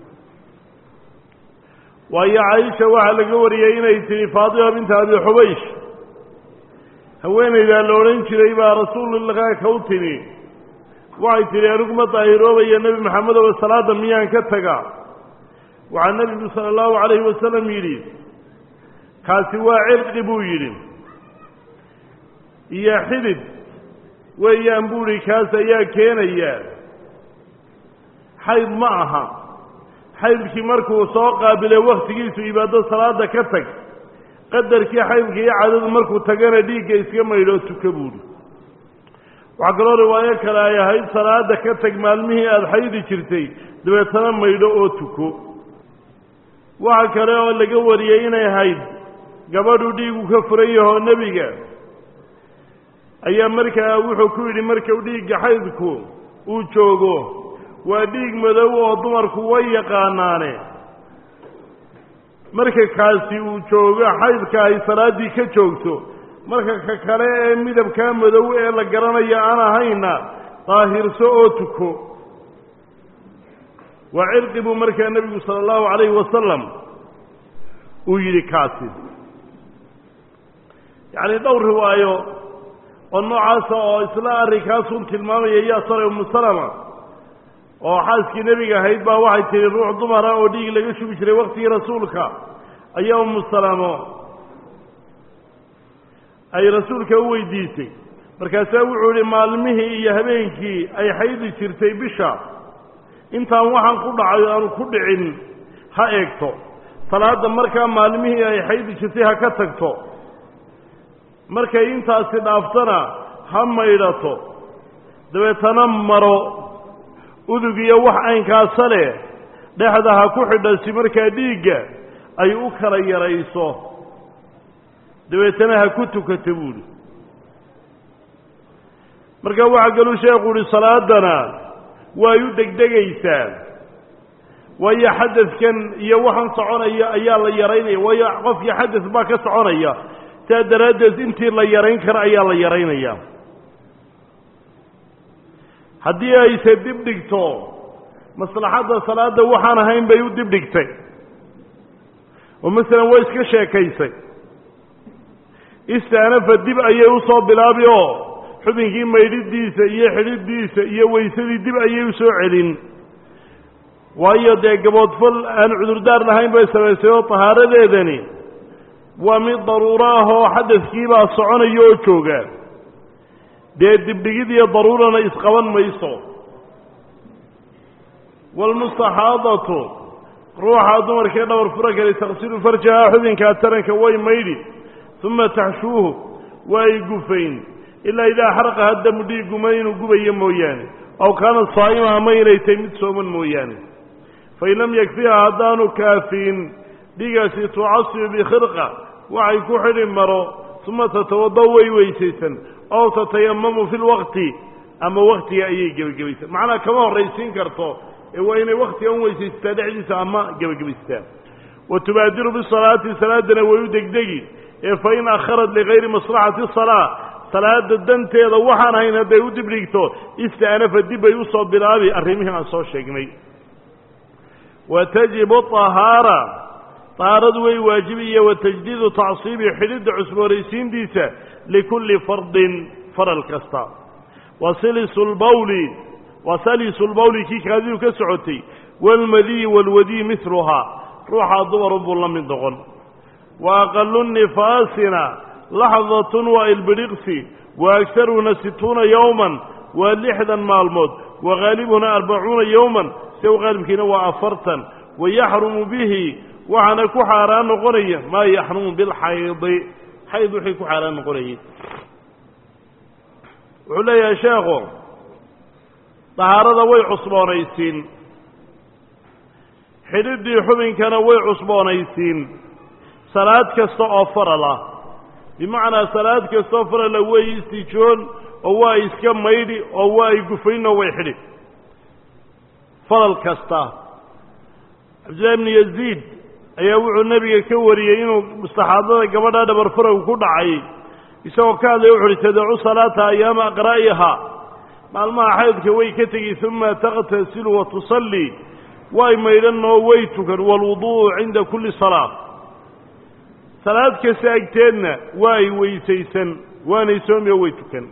waayo caisha waxaa laga wariyey inay tihi faatima binta abi xubaysh haweenaydaa la odhan jiray baa rasuululaha ka u timi waxay tidhi anigu ma daahiroobaya nebi maxamedow salaada miyaan ka taga waxaa nebigu sala allahu calayhi wasalam yidhi kaasi waa cirqi buu yidhi iyo xidid weeyaan buuhi kaas ayaa keenaya xayd ma aha xaydkii markuu soo qaabilay wakhtigiisu ibaado salaada ka tag qadarkii xaydka iyo cadadu markuu tagana dhiigga iska maydhoo tuka buuhi waxaa kaloo riwaayo kale ay ahayd salaada ka tag maalmihii aada xaydi jirtay dabeetana maydho oo tuko waxa kale oo laga wariyey inay ahayd gabadhu dhiigu ka furan yahoo nebiga ayaa markaa wuxuu ku yidhi markuu dhiigga xaydku uu joogo waa dhiig madow oo dumarku way yaqaanaane marka kaasi uu joogo xaydka ay salaaddii ka joogto marka ka kale ee midabkaa madow ee la garanayo aan ahayna daahirso oo tuko waa cirqi buu markaa nebigu sala allahu calayhi wasalam uu yidhi kaasi yacni dhowr riwaayo oo noocaasa oo isla arrinkaasun tilmaamaya yaa sare umu salama oo xaaskii nebiga ahayd baa waxay tihi ruux dumara oo dhiig laga shugi jiray waktigii rasuulka ayaa umu salamo ay rasuulka u weydiisay markaasaa wuxuu ihi maalmihii iyo habeenkii ay xaydi jirtay bisha intaan waxaan ku dhacay aanu ku dhicin ha eegto salaadda markaa maalmihii ay xaydi jirtay ha ka tagto markay intaasi dhaaftana ha maydhato dabeetana maro udug iyo wax aynkaasa leh dhexda ha ku xidha si markaa dhiigga ay u kala yarayso dabeetana ha ku tukato buuhi marka waxaa kaluu sheekhu uhi salaadana way u degdegaysaa waayo xadadkan iyo waxaan soconaya ayaa la yaraynaya waayo qofkii xadad baa ka soconaya saa daraaddeed intii la yarayn kara ayaa la yaraynaya haddii ayse dib dhigto maslaxadda salaadda waxaan ahayn bay u dib dhigtay oo masalan way iska sheekaysay istaanafa dib ayay usoo bilaabi oo xubinkii maydhidiisa iyo xidhidiisa iyo weysadii dib ayay u soo celin waayo dee gaboodfal aan cudurdaar lahayn bay samaysay oo tahaaradeedani waa mid daruuro ah oo xadadkiibaa soconaya oo jooga dee dibdhigid iyo daruurana isqaban mayso waalmustaxaadatu ruuxa dumarkee dhabar fura kale taksilu farjaha xubinkaa taranka way maydhi uma taxshuuhu waa ay gufayn ilaa idaa xaraqa haddamu dhiiguma inuu gubayo mooyaane aw kaana saa'ima ama inay tahay mid sooman mooyaane fain lam yakfiha haddaanu kaafiin dhiigaasi tucasibu bikhirqa waxay ku xidhi maro uma tatawada way weysaysan ow tatayamamu fi lwaqti ama waktiga ayay gebagabaysaa macnaha kama horraysiin karto ee waa inay waktiga u weysaysataa dhexdiisa ama gebagabaystaa wa tubaadiru bisalaati salaadana way u degdegi ee fain akharat ligayri maslaxati salaa salaada danteeda waxaan ahayn hadday u dibdhigto istaanafa dib bay usoo bilaabi arrimihii aan soo sheegnay wa tajibu ahaara tahaaradu way waajibiya wa tajdiidu tacsiibi xidhidda cusbooraysiintiisa likulli fardin faral kasta wa silisu lbawli wa salisu lbawli kii kaadidu ka socotay waalmadiyi waalwadiyi miluhaa ruuxaa dumarun buu la mid noqon wa aqalu nifaasina laxdatun waa ilbidhiqsi wa agharuhuna situuna yowman waa lixdan maalmood wa haalibuna arbacuuna yowman siw qaalibkiina waa afartan wa yaxrumu bihi waxaana ku xaaraan noqonaya maa yaxrumu bilxaydi xayd wixii ku xaaraan noqonayay wuxuu leeyahay sheekhu dahaarada way cusboonaysiin xidhiddii xubinkana way cusboonaysiin salaad kasta oo faral ah bimacnaa salaad kastaoo farala way istijoon oo waa iska maydhi oo waa ay gufaynoo way xidhi faral kasta cabdillahi ibnu yaziid ayaa wuxuu nebiga ka wariyey inuu mustaxaadada gabadha dhabar faragu ku dhacay isagoo ka hadlaya wuxu uhi tadacu salaata ayaama aqra'iha maalmaha xaydka way ka tegi uma taqtasilu wa tusallii way maydhan oo way tukan waalwudu'u cinda kulli salaa salaad kasta agteedna waa ay weysaysan waanay soomi oo way tukan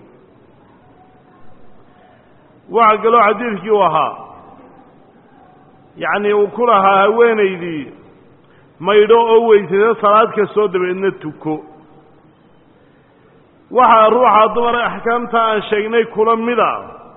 waxaa kaloo xadiidkii u ahaa yacnii uu ku lahaa haweenaydii maydho oo weysaysa salaad kastoo dabeedna tuko waxaa ruuxa dumara axkaamta aan sheegnay kula mida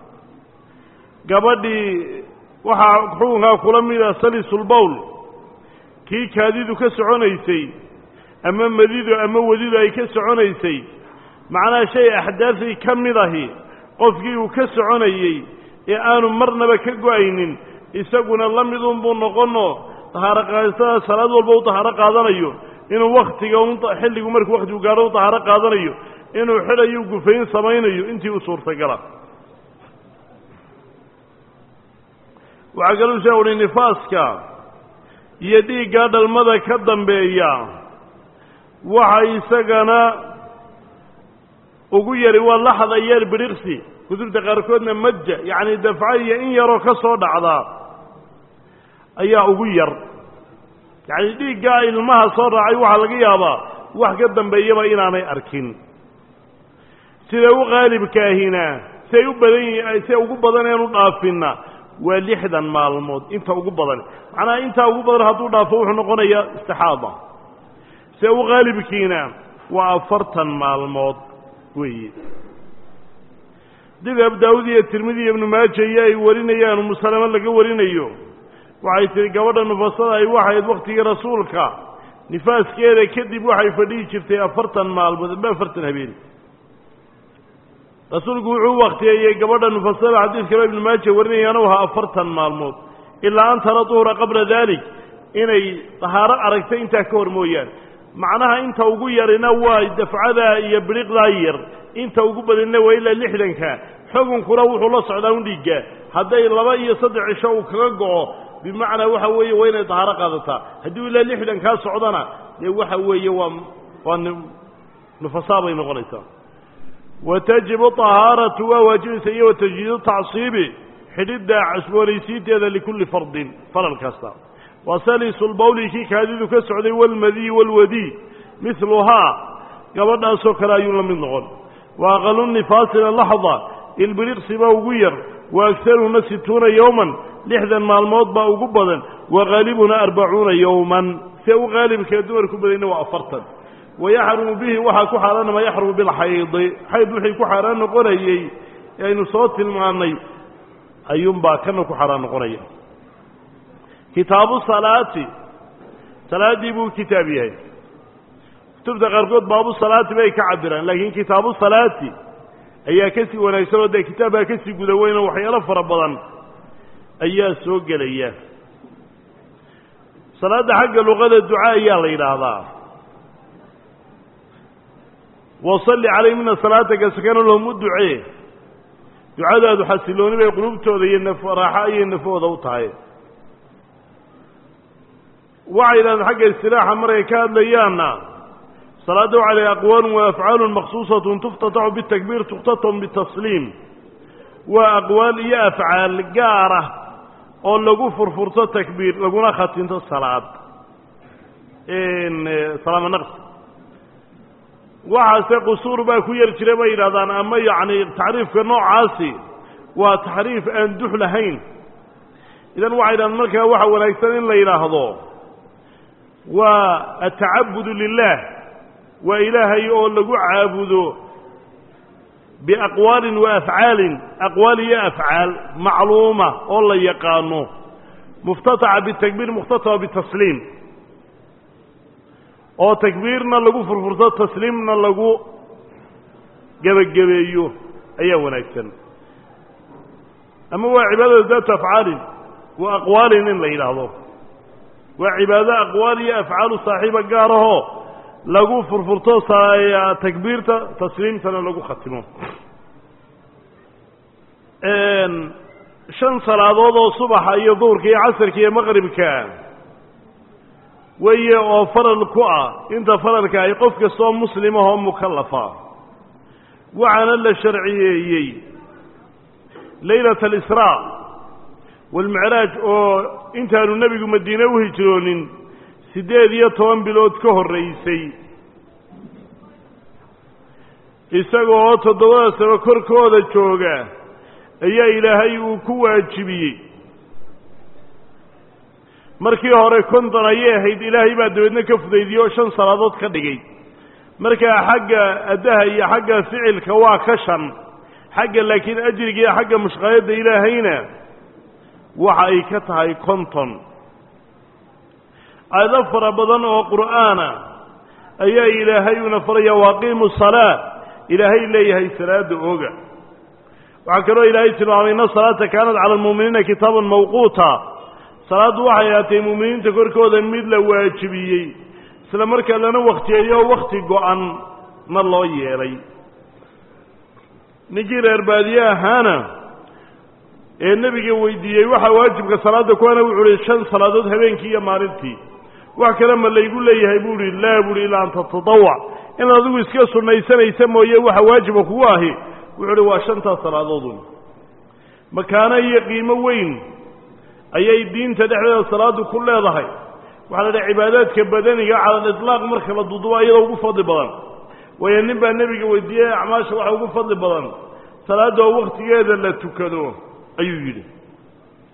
gabadhii waxaa xukunkaa kula mida salisulbowl kii kaadidu ka soconaysay ama madidu ama wadidu ay ka soconaysay macnaha shay axdaafii ka mid ahi qofkii uu ka soconayey ee aanu marnaba ka go-aynin isaguna la midunbuu noqono tahaaro qaadasada salaad walba u tahaaro qaadanayo inuu waktiga xilligu markuu waktigu gaadho u tahaaro qaadanayo inuu xidhayo gufayn samaynayo intii u suurtagala waxaa kaluu shee uhi nifaaska iyo dhiiggaa dhalmada ka dambeeya waxa isagana ugu yari waa laxda yar bidhiqsi kutubta qaarkoodna madja yacni dafca iyo in yaroo ka soo dhacdaa ayaa ugu yar yacni dhiiggaa ilmaha soo raacay waxaa laga yaabaa wax ka dambeeyaba inaanay arkin siday u qaalibkaahina siay u badan yihiin siday ugu badaneen u dhaafinna waa lixdan maalmood inta ugu badan macnaha intaa ugu badan hadduu dhaafo wuxuu noqonayaa istixaada se u qaalibkiina waa afartan maalmood weeye dib abu daawud iyo tirmidi iyo ibnu maaja iyo ay warinayaan umusalamo laga warinayo waxay tihi gabadha nufasada ay waxayd waktigii rasuulka nifaaskeeda kadib waxay fadhihi jirtay afartan maalmood amba afartan habeen rasuulku wuxuu waktiyeeyey gabadha nufasada xadiis kaleo ibnu maaja warinayaana u ahaa afartan maalmood ilaa an tara duhura qabla dalik inay dahaaro aragtay intaa ka hor mooyaan macnaha inta ugu yarina waa dafcadaa iyo biriqdaa yar inta ugu badinna waa ilaa lixdanka xukunkuna wuxuu la socdaa un dhiigga hadday laba iyo saddex cisho uu kaga go'o bimacnaa waxa weeye waa inay dahaaro qaadataa hadduu ilaa lixdan kaa socdana dee waxa weeye waa waa nufasaa bay noqonaysaa wa tajibu طahaaratu waa waajibaysa iyo wa tajdiidu tacsiibi xidhidda casboonaysiinteeda likulli fardin faral kasta wa salisu lbawli kii kaadidu ka socday walmadiy walwadiy miluhaa gabadhaasoo kale ayuu la mid noqon wa aqalu nifaasina laxda ilbiriqsi baa ugu yar wa agharuhuna situuna yowman lixdan maalmood baa ugu badan wa haalibuna arbacuuna yowman se u haalibkee dumarku badayna waa afartan wayaxrumu bihi waxaa ku xaaraana maa yaxrumu bilxaydi xayd wixii ku xaaraan noqonayey ee aynu soo tilmaannay ayuunbaa kana ku xaaraan noqonaya kitaabu salaati salaaddii buu kitaab yahay kutubta qaarkood baabu salaati bay ka cabiraan laakiin kitaabu salaati ayaa kasii wanaagsan oo dee kitaabkaa kasii guda weyn oo waxyaalo fara badan ayaa soo gelaya salaadda xagga luqada duca ayaa la yidhaahdaa wasalli calayhim ina salaataka sakana lahum u ducee ducadaadu xasilooni bay qulubtooda iyo naf raaxo ayay nafooda u tahay waxay yidhahdeen xagga istilaaxa markay ka hadlayaanna salaadda waxaa la aqwaalun wa afcaalun maksuusatun tuftataxu bitakbiir tukhtatam bitasliim waa aqwaal iyo afcaal gaar ah oo lagu furfurto takbiir laguna khatinto salaad salaamo naqsi waxaase qusuur baa ku yar jira bay yidhahdaan ama yacni taxriifka noocaasi waa taxriif aan dux lahayn idan waxay yidhahdaan markaa waxa wanaagsan in la yidhaahdo waa atacabudu lilah waa ilaahay oo lagu caabudo biaqwaalin wa afcaalin aqwaal iyo afcaal macluuma oo la yaqaano muftataxa bitakbiir mukhtataxa bitasliim oo takbiirna lagu furfurto tasliimna lagu gebagabeeyo ayaa wanaagsan ama waa cibaadada daatu afcaalin wa aqwaalin in la yidhaahdo waa cibaado aqwaal iyo afcaalu saaxiiba gaarahoo lagu furfurto takbiirta tasliimtana lagu khatimo shan salaadood oo subaxa iyo duhurka iyo casarka iyo maqribka weeye oo faral ku ah inta faralka ay qof kastoo muslimahoo mukallafa waxaana la sharciyeeyey laylat alisraa waalmicraaj oo intaanu nebigu madiine u hijroonin siddeed iyo toban bilood ka horraysay isaga oo toddobada sano korkooda jooga ayaa ilaahay uu ku waajibiyey markii hore konton ayay ahayd ilaahay baa dabeedna ka fudaydiyey oo shan salaadood ka dhigay markaa xagga addaha iyo xagga ficilka waa ka shan xagga laakiin ajriga iyo xagga mushqaayadda ilaahayna waxa ay ka tahay konton aayado fara badan oo qur'aana ayaa ilaahay una faraya waaqiimu salaa ilaahay leeyahay salaada ooga waxaa kaloo ilaahay tilmaamay ina salaata kaanat cala almu'miniina kitaaban mawquuta salaaddu waxay ahaatay mu'miniinta korkooda mid la waajibiyey isla markaa lana wakhtiyeeyo wakhti go-an na loo yeelay ninkii reer baadiye ahaana ee nebiga weydiiyey waxaa waajibka salaadda kuwana wuxuu uhi shan salaadood habeenkii iyo maalintii wax kale ma laygu leeyahay buu ihi laa buuhi ilaa an tatadawac inaad adigu iska sunnaysanaysa mooye waxa waajiba kugu ahi wuxuu uhi waa shantaas salaadoodun makaano iyo qiimo weyn ayay diinta dhexdeeda salaaddu ku leedahay waxaa la dhaha cibaadaadka badaniga cala aliطlaaq marka la duduba iyadoo ugu fadli badan waayo nin baa nebiga weydiiyey acmaasha waxa ugu fadli badan salaadda oo wakhtigeeda la tukado ayuu yidhi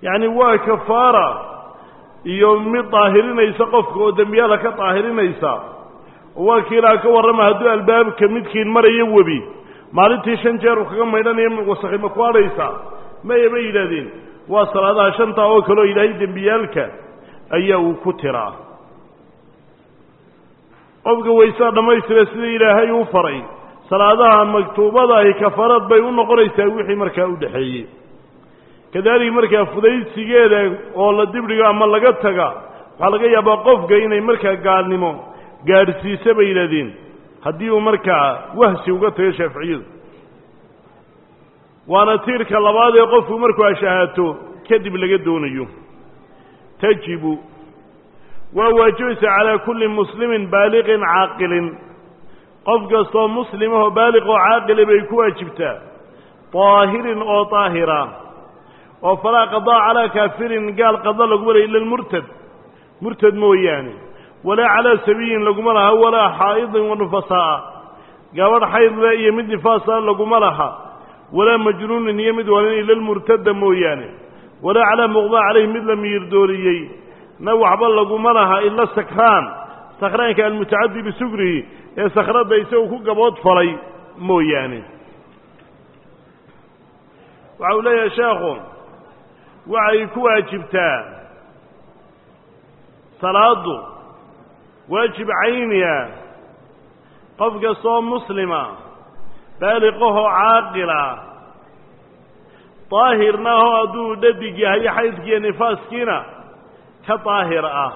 yacni waa kafaara iyo mid daahirinaysa qofka oo dembiyaala ka daahirinaysa oo waa kiilaa ka warrama hadduu albaabka midkiin marayo webi maalintii shan jeer uu kaga maydhanayo wasakhi ma ku adhaysaa maya bay yidhahdeen waa salaadaha shantaa oo kale oo ilaahay dembiyaalka ayaa uu ku tiraa qofka waysaa dhammaystira sida ilaahay uu faray salaadaha maktuubada ahi kafarad bay u noqonaysaa wixii markaa u dhexeeyey kadaalika markaa fudaysigeeda oo la dibdhigo ama laga taga waxaa laga yaabaa qofka inay markaa gaalnimo gaadhsiisa bay yidhahdeen haddii uu markaa wahsi uga tago shaaficiyadu waana tiirka labaad ee qofku markuu ashahaato kadib laga doonayo tajibu waa waajibaysa calaa kulli muslimin baaliqin caaqilin qof kastoo muslimahoo baaliq oo caaqili bay ku waajibtaa daahirin oo daahira oo falaa qadaa calaa kaafirin gaal qada laguma laha ila lmurtad murtad mooyaane walaa calaa sabiyin laguma laha walaa xaa'idin wa nufasaa'a gabadh xaydle iyo mid nifaasa laguma laha walaa majnuunin iyo mid walin ila lmurtada mooyaane walaa calaa muqdaa calayh mid la miyirdooriyey na waxba laguma laha ila sakraan sakraanka almutacadi bisugrihi ee sakradda isagu ku gabood falay mooyaane waxa uu leeyahay sheekhu waxay ku waajibtaa salaaddu waajib cayniya qof kastoo muslima baaliqahoo caaqila daahirna ahoo hadduu dhadig yahay xaydkiiyo nifaaskiina ka daahir ah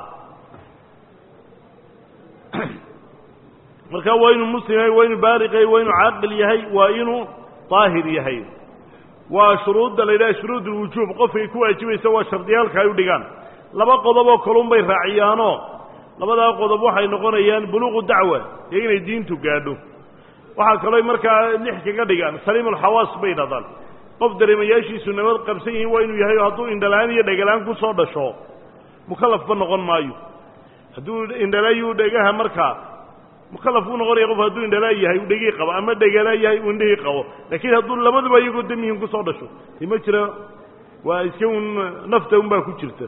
marka waa inuu muslim yahay waa inuu baaliq yahay waa inuu caaqil yahay waa inuu daahir yahay waa shuruudda la yidhaha shuruud ulwujuub qofkay ku waajibaysa waa shardiyaalka ay u dhigaan laba qodob oo kalun bay raaciyaanoo labadaa qodob waxay noqonayaan buluuqu dacwa iyo inay diintu gaadho waxaa kaloo markaa lix kaga dhigaan saliimulxawaas bay dhadaan qof dareemayaashiisu nabad qabsan yihiin waa inuu yahay oo hadduu indhalaan iyo dhegalaan ku soo dhasho mukallafba noqon maayo hadduu indhalaayu dhegaha markaa mukallaf uu noqonaya qof hadduu indhalaa yahay uu dhegii qabo ama dhegalaa yahay uu indhihii qabo laakiin hadduu labaduba iyagoo damihin kusoo dhasho ti ma jira waa iska un nafta un baa ku jirta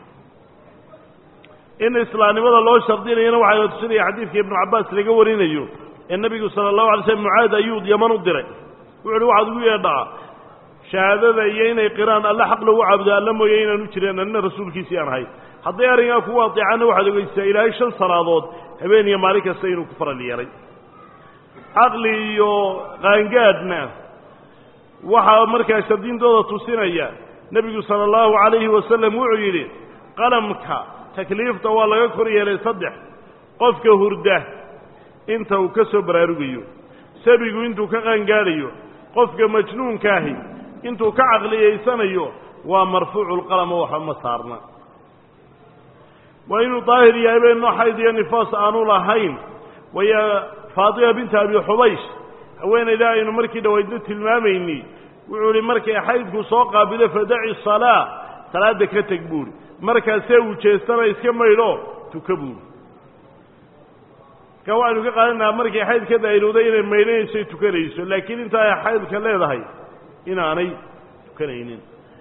in islaamnimada loo shardinayana waxaa tusinaya xadiidka ibnu cabbaas laga warinayo ee nebigu sala allahu alay slm mucaad ayuu yaman u diray wuxu uhi waxaad ugu yeedhaa shahaadada iyo inay qiraan alle xaq lagu caabudo alla mooye inaanu jireen anina rasuulkiisii aan ahay hadday arringaa kugu adeecaanna waxaad ogeysaa ilaahay shan salaadood habeen iyo maalin kasta inuu ku faral yeelay caqli iyo qaangaadhna waxaa markaa shardintooda tusinaya nebigu sala allahu calayhi wasalam wuxuu yidhi qalamka takliifta waa laga kor yeelay saddex qofka hurda inta uu ka soo baraarugayo sabigu intuu ka qaangaadhayo qofka majnuunkaahi intuu ka caqliyaysanayo waa marfuucu lqalamo waxba ma saarna waa inuu daahir yahay bayno xayd iyo nifaas aanu lahayn waya faatima binta abi xubaysh haweenayda aynu markii dhawaydna tilmaamayni wuxuu ihi markay xaydku soo qaabilo fadaci salaa salaadda ka teg buuri markaasee uu jeestana iska maydho tuka buuri marka waxaynu ka qaadanaha markay xayd ka daa'ilowday inay maydhanayso tukanayso laakiin inta ay xaydka leedahay inaanay tukanaynin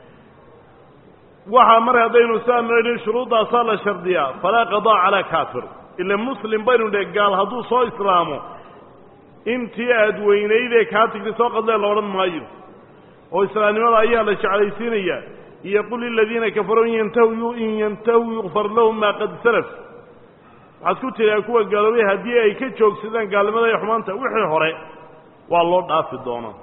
waxaa mar haddaynu saa noidhin shuruuddaasaa la shardiyaa falaa qadaa calaa kaafir ila muslim baynu dhe gaal hadduu soo islaamo intii aad weynaydee kaa tigtay soo qadlee la odhan maayo oo islaamnimada ayaa la jeclaysiinaya iyo qul liladiina kafaruu in yantahu in yantahuu yukfar lahum maa qad salaf waxaad ku tidhaa kuwa gaaloobay haddii ay ka joogsadaan gaalnimada iyo xumaanta wixii hore waa loo dhaafi doonaa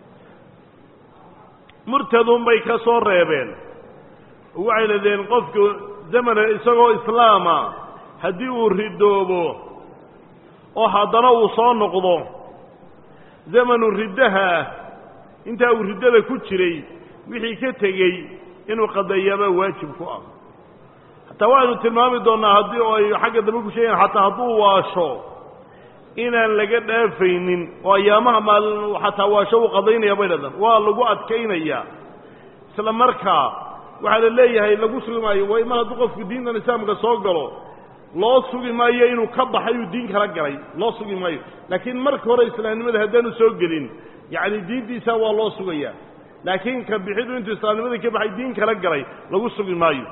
murtadun bay ka soo reebeen oo waxay leedeen qofku zamana isagoo islaama haddii uu ridoobo oo haddana uu soo noqdo zamanu riddaha ah intaa uu riddada ku jiray wixii ka tegey inuu qadeeyaabaa waajib ku ah hataa waxaynu tilmaami doonnaa haddii oo ay xagga dambe ku sheegayan xataa hadduu waasho inaan laga dhaafaynin oo ayaamaha maalin xataa waasho uu qadaynaya bay dhadhan waa lagu adkaynayaa isla markaa waxaa la leeyahay lagu sugi maayo way mar hadduu qofku diintan islaamka soo galo loo sugi maayo inuu ka baxay uu diin kala galay loo sugi maayo laakiin marka hore islaamnimada haddaanu soo gelin yacni diintiisa waa loo sugayaa laakiin ka bixidu intuu islaamnimadii ka baxay diin kala galay lagu sugi maayo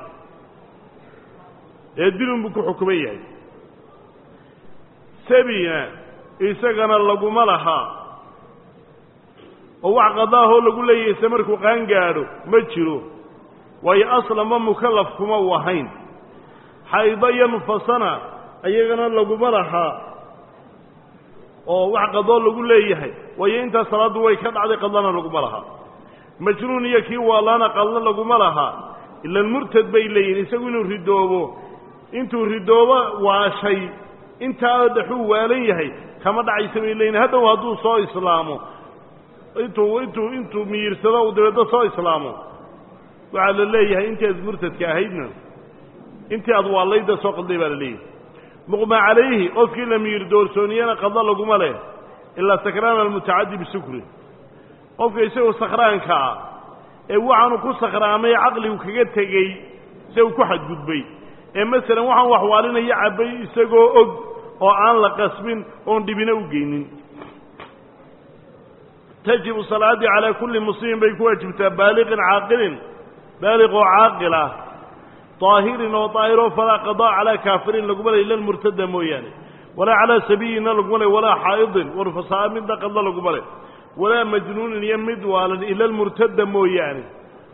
ee dilun buu ku xukuman yahay sabina isagana laguma lahaa oo wax qadaahoo lagu leeyahay se markuu qaan gaadho ma jiro waayo aslanba mukallaf kuma u ahayn xaydo iyo nufasana iyagana laguma lahaa oo wax qadoo lagu leeyahay waayo intaas salaaddu way ka dhacday qadlana laguma lahaa majnuun iyo kii waalaana qadlo laguma lahaa ilan murtad bay leeyihin isagu inuu ridoobo intuu ridoobo waashay intaa dhaxuu waalan yahay kama dhacaysa bay leeyihin hadhow hadduu soo islaamo intuu intuu intuu miyirsado uu dabeeddo soo islaamo waxaa la leeyahay intii aad murtadka ahaydna intii aad waalayda soo qadlay baa la leeyahay muqma calayhi qofkii la miyir doorsooniyana qadlo laguma leh ilaa sakraan almutacadi bisukri qofka isagoo sakhraanka ah ee waxaanu ku sakhraamay caqligu kaga tegey se uu ku xadgudbay ee masalan waxaan waxwaalinaya cabbay isagoo og oo aan la qasbin oon dhibina u geynin tajibu salaadii calaa kulli muslimin bay ku waajibtaa baaliqin caaqilin baaliq oo caaqil ah daahirin oo daahiroo falaa qadaa calaa kaafirin laguma lay ila lmurtada mooyaane walaa calaa sabiyina laguma lay walaa xaa'idin warfasaa midna qadlo laguma leh walaa majnuunin iyo mid waalan ila lmurtada mooyaane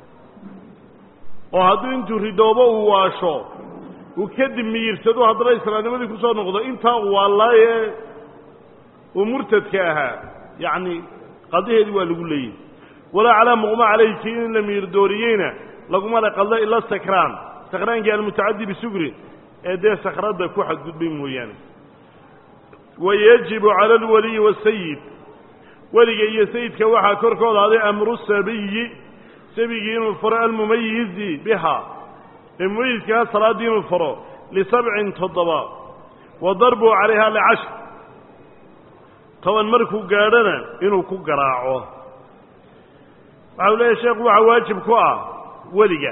oo hadduu intuu ridoobo uu waasho uu kadib miyirsado haddana islaamnimadii kusoo noqdo intaa uu waalaaye uu murtadka ahaa yacni qadaheedii waa lagu leeyahy walaa calaa muqma calayhi kii in la miyirdooriyeyna laguma le qadlo ila sakraan sakraankii almutacadi bisugrin ee dee sakradda ku xadgudbay mooyaane wayajibu cala alwaliyi waasayid weliga iyo sayidka waxaa korkooda aday amru sabiyi sabigii inuu faro almumayizi biha ee mumayizkaa salaaddii inuu faro lisabcin toddoba wa darbu calayha licashr toban markuu gaadhona inuu ku garaaco waxa u leeyahy sheekhu waxaa waajib ku ah weliga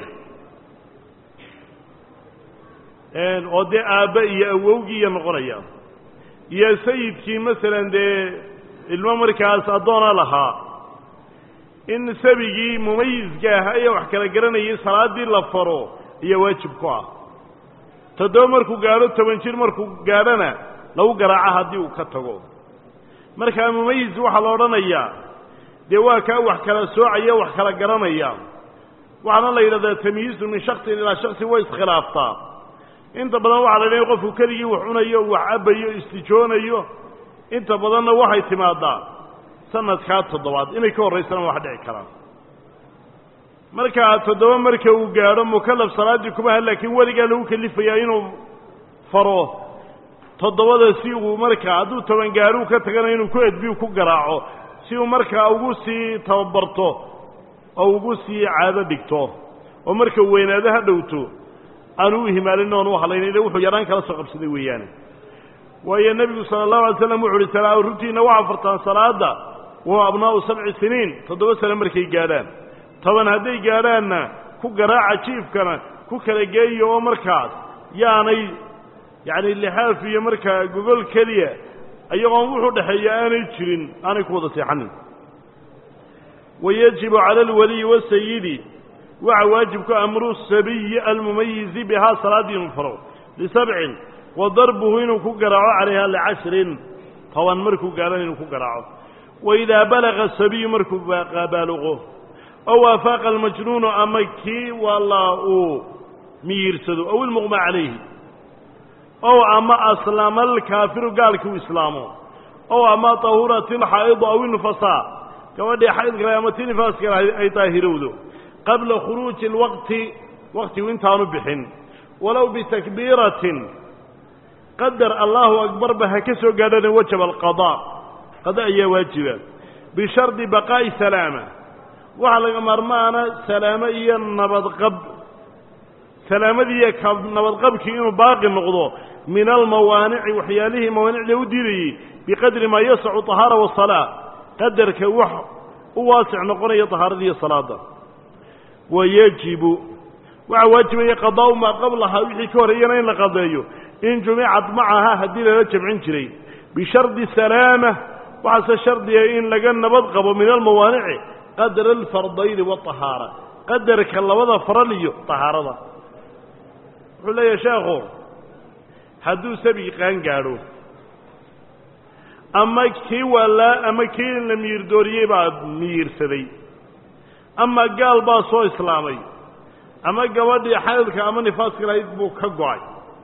oo dee aabbe iyo awowgiiya noqonaya iyo sayidkii masalan dee ilmo markaas addoona lahaa in sabigii mumayizka ahaa ee wax kala garanayay salaaddii la faro iyo waajib ku ah toddoba markuu gaadho toban jir markuu gaadhona lagu garaaco haddii uu ka tago markaa mumayiz waxaa la odhanayaa dee waa kaa wax kala soocaya wax kala garanaya waxaana la yidhahdaa tamyiizu min shaksin ilaa shaksin way iskhilaaftaa inta badan waxaa la yidhaha qofku keligii wax cunayo wax cabbayo istijoonayo inta badanna waxay timaadaa sanadkaa toddobaad inay ka horraysana wax dhici karaan markaa toddoba marka uu gaadho mukallaf salaaddii kuma ha laakiin weligaa lagu kelifayaa inuu faro toddobada si uu markaa hadduu toban gaadhuu ka tagana inuu ku edbiyu ku garaaco si uu markaa ugu sii tababarto oo ugu sii caado dhigto oo marka weynaado ha dhowto aanu u himaalin oon u hadlayna ila wuxuu yaraan kala soo qabsaday weeyaane waayo nebigu sala allahu alay slam wuxu uhi salaa runtiina waxaa fartaan salaadda wa abnaa'u sabci siniin toddoba sane markay gaadhaan toban hadday gaadhaanna ku garaaca jiifkana ku kala geeya oo markaas yaanay yacni lixaaf iyo markaa gogol keliya ayagoon wuxuu dhexeeya aanay jirin aanay ku wada seexanin wayajibu cala alwaliyi wasayidi waxa waajibku amru sabiyi almumayizi bihaa salaaddii inuu faro lisabcin wa darbuhu inuu ku garaaco calayha licashrin toban markuu gaadhana inuu ku garaaco waidaa balaga sabiyu markuu baaluqo ow waafaaqa almajnuunu ama kii wallaa uu miyiirsado ow ilmuqma calayhi ow ama aslama alkaafiru gaalkii u islaamo ow ama tahurat ilxaa'idu aw ilnufasaa gabadhii xaydkale ama ti nifaaskale ay daahirowdo qabla khuruuji alwaqti waqtigu intaanu bixin walow bitakbiiratin qadar allahu akbarba ha ka soo gaadhana wajaba alqadaa qada ayaa waajiba bishardi baqaa'i salaama waxaa laga maarmaana salaamo iyo nabadqab salaamadiiyo ka nabadqabkii inuu baaqi noqdo min almawaanici waxyaalihii mawaanicda u diidayey biqadri maa yasacu طahaara wasalaa qadarka wax u waasic noqonaya طahaarada iyo salaada wayajibu waxaa waajibaya qadaa'u maa qablahaa wixii ka horreeyana in la qadeeyo in jumicad macaha haddii lala jamcin jiray bishardi salaama waxaase shardiga in laga nabad qabo min almawaanici qadra alfardayni waahaara qadarka labada faral iyo tahaarada wuxuu leeyahay sheekhu hadduu sabi qaan gaadho ama kii waalaa ama kii la miyirdooriyey baa miyirsaday ama gaal baa soo islaamay ama gabadhii xaydka ama nifaaska lahayd buu ka go-ay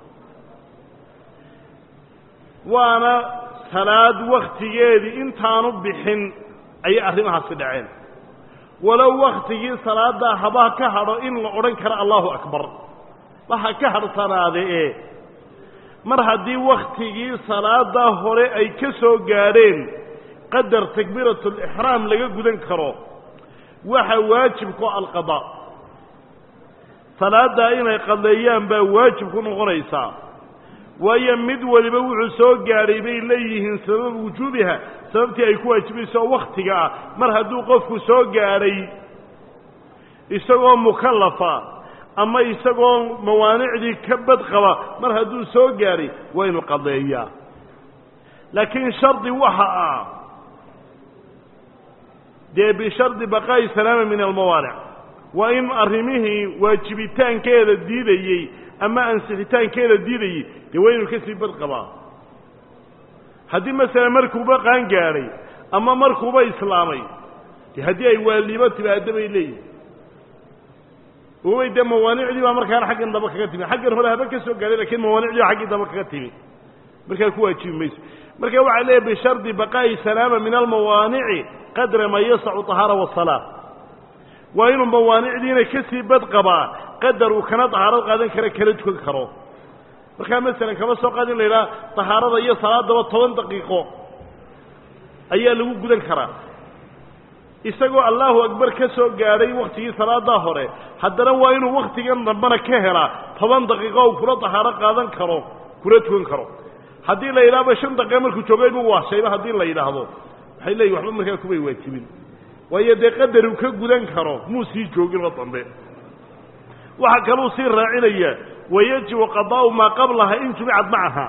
waana salaad wakhtigeedii intaanu bixin ayay arrimahaasi dhaceen walow wakhtigii salaaddaa haba ka hadho in la odhan karo allahu akbar waxa ka hadhsanaade ee mar haddii wakhtigii salaaddaa hore ay ka soo gaadheen qadar takbiiratulixraam laga gudan karo waxa waajibku alqadaa salaaddaa inay qadeeyaan baa waajib ku noqonaysaa waayo mid waliba wuxuu soo gaadhay bay leeyihiin sabab wujuubiha sababtii ay ku waajibayso oo wakhtiga ah mar hadduu qofku soo gaadhay isagoo mukallafa ama isagoo mawaanicdii ka badqaba mar hadduu soo gaadhay waa inu qadeeyaa laakiin shardi waxa ah dee bishardi baqaa'i salaama min almawaanic waa in arrimihii waajibitaankeeda diidayey ama ansixitaankeeda diidayey dee waa inuu kasii badqabaa haddii masalan markuuba qaan gaadhay ama markuuba islaamay de haddii ay waaliibo timaado bay leeyihin oobay dee mawaanicdii baa markaana xaggan daba kaga timi xaggan hore haba ka soo gaadhay lakiin mawaanicdii baa xaggii daba kaga timi markaa ku waajibi mayso marka waxaa leeyahy bishardi baqaa'i salaama min almawaanici qadra ma yasacu طahaara wasalaa waa inuu mawaanicdiina kasii badqabaa qadar uu kana dahaarad qaadan kara kala tukan karo markaa masalan kama soo qaad in la yidhaha dahaarada iyo salaadaba toban daqiiqo ayaa lagu gudan karaa isagoo allahu akbar ka soo gaadhay waktigii salaadaa hore haddana waa inuu waktigan dambana ka helaa toban daqiiqo uu kula dahaaro qaadan karo kula tukan karo haddii la yidhahba shan daqiiqa markuu joogay buu waashayba haddii la yidhaahdo waxay leeyihin waxba markaa kumay waajibin waayo dee qadar uu ka gudan karo muu sii jooginoo dambe waxaa kaluu sii raacinaya wayajibu qadaa'u maa qablaha in jumicad macaha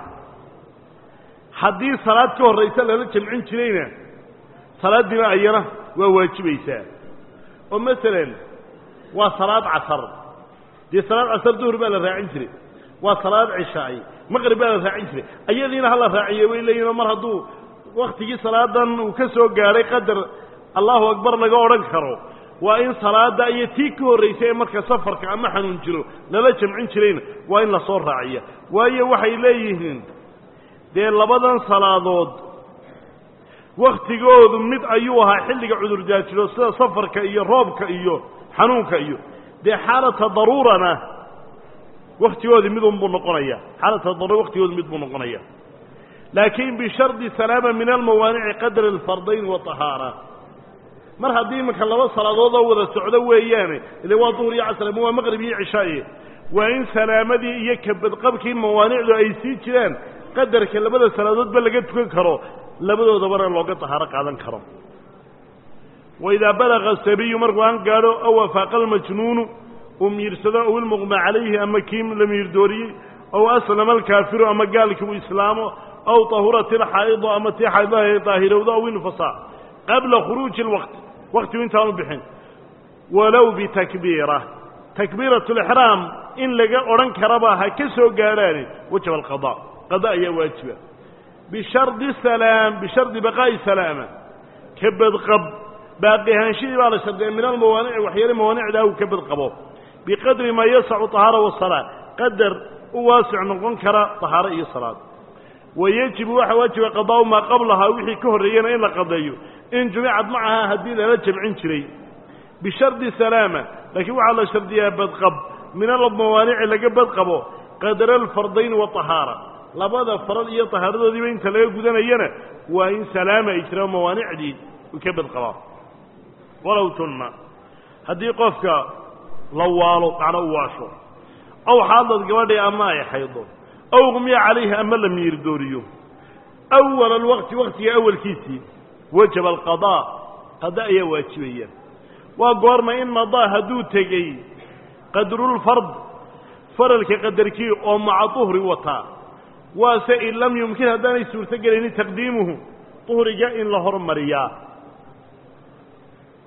haddii salaad ka horraysa lala jamcin jirayna salaaddiina ayana waa waajibaysaa oo masalan waa salaad casar dee salaad casar duhur baa la raacin jiray waa salaad cishaay maqrib baa la raacin jiray ayadiina hala raaciye way leeyihinoo mar hadduu waktigii salaadan uu ka soo gaadhay qadar allahu akbar laga odhan karo waa in salaada iyo tii ka horraysay ee marka safarka ama xanuun jiro lala jamcin jirayna waa in lasoo raaciya waayo waxay leeyihiin dee labadan salaadood wakhtigoodu mid ayuu ahaa xilliga cudurdaajiro sida safarka iyo roobka iyo xanuunka iyo dee xaalata daruurana wakhtigoodii midunbuu noqonaya xaalata daruura wakhtigoodu mid buu noqonaya laakiin bishardi salaama min almawaanici qadra alfardayn waطahaara mar haddii iminka laba salaadood oo wada socdo weeyaane ile waa duhur iyo casr ama waa maqrib iyo cishaaye waa in salaamadii iyo kabadqabkii mawaanicdu ay sii jiraan qadarka labada salaadoodba laga tukan karo labadoodabana looga tahaaro qaadan karo waidaa balaga asabiyu markuu aan gaadho aw afaaqa almajnuunu uu miirsado aw ilmuqma calayhi ama kii la miirdooriyey aw aslama alkaafiru ama gaalkii uu islaamo aw tahurat ilxaa'idu ama tii xaydlaha ay daahirowdo aw infasaa qabla khuruuji alwaqti waktigu intaanu bixin walow bitakbiira takbiirat lixraam in laga odhan karaba ha ka soo gaadhaani wajaba alqada qada ayaa waajiba bishardi salaam bishardi baqaa'i salaama ka badqab baaqi ahaanshihii baa la shardiya min almawaanici waxyaale mawaanicdaa uu ka badqabo biqadri maa yasacu طahaara wasalaa qadar u waasic noqon kara طahaaro iyo salaad wayajibu waxaa waajiba qadaa'u maa qablahaa wixii ka horreeyena in la qadeeyo in jumicad macaha haddii lala jamcin jiray bishardi salaama laakiin waxaa la shardiyaa badqab min almawaanici laga badqabo qadra alfardayn waطahaara labada faral iyo tahaaradoodiiba inta laga gudanayana waa in salaama ay jiraan mawaanicdii u ka badqabaa walow tunna haddii qofka la waalo macno u waasho aw xaadad gabadhii ama ay xaydo aw qumya calayhi ama la miirdooriyo awala alwaqti waktiga awalkiisii wajaba alqadaa qada ayaa waajibaya waa goorma in madaa hadduu tegey qadrulfard faralka qadarkii oo maca duhri wataa waase in lam yumkin haddaanay suurto gelaynin taqdiimuhu duhriga in la hormariyaa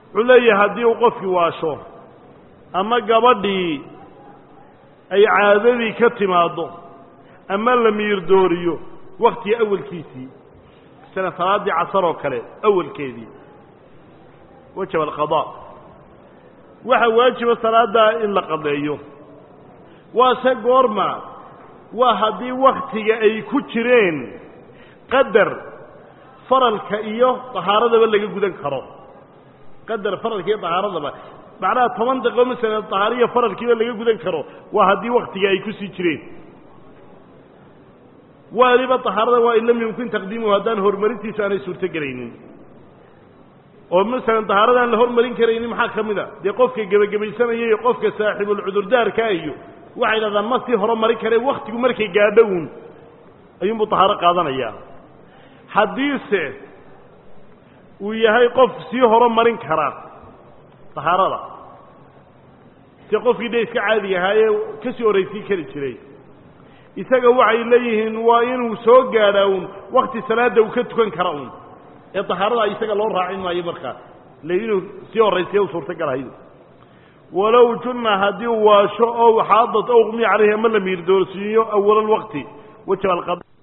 wuxuu leeyahay haddii uu qofkii waasho ama gabadhii ay caadadii ka timaaddo ama la miirdooriyo waktiga awalkiisii sida salaaddii casar oo kale awalkeedii wajaba alqadaa waxaa waajiba salaaddaa in la qadeeyo waase goorma waa haddii waktiga ay ku jireen qadar faralka iyo dahaaradaba laga gudan karo qadar faralka iyo dahaaradaba macnaha toban daqiiqo masalan dahaariya faralkiiba laga gudan karo waa haddii waktiga ay kusii jireen waliba dahaarada waa in lam yumkin taqdiimuhu haddaan horumarintiisa aanay suurto gelaynin oo masalan dahaaradaan la hormarin karaynin maxaa ka mid a dee qofka gebagabaysanaya iyo qofka saaxiibulcudurdaarka iyo waxay dhahdaan ma sii horumarin kareen waktigu markay gaadho uun ayuunbuu dahaaro qaadanayaa haddiise uu yahay qof sii horumarin kara dahaarada si qofkii de iska caadiga ahaayee ka sii horraysiin kari jiray isaga waxay leeyihiin waa inuu soo gaadhaa uun wakti salaadda uu ka tukan kara uun ee dahaarada isaga loo raacin maayo markaa le inuu sii horraysiya u suurtagalahayd walow junna haddii uu waasho ow xaadad ow qmiya calayhi ama la miirdoorsiiyo awala alwaqti wajaba alqada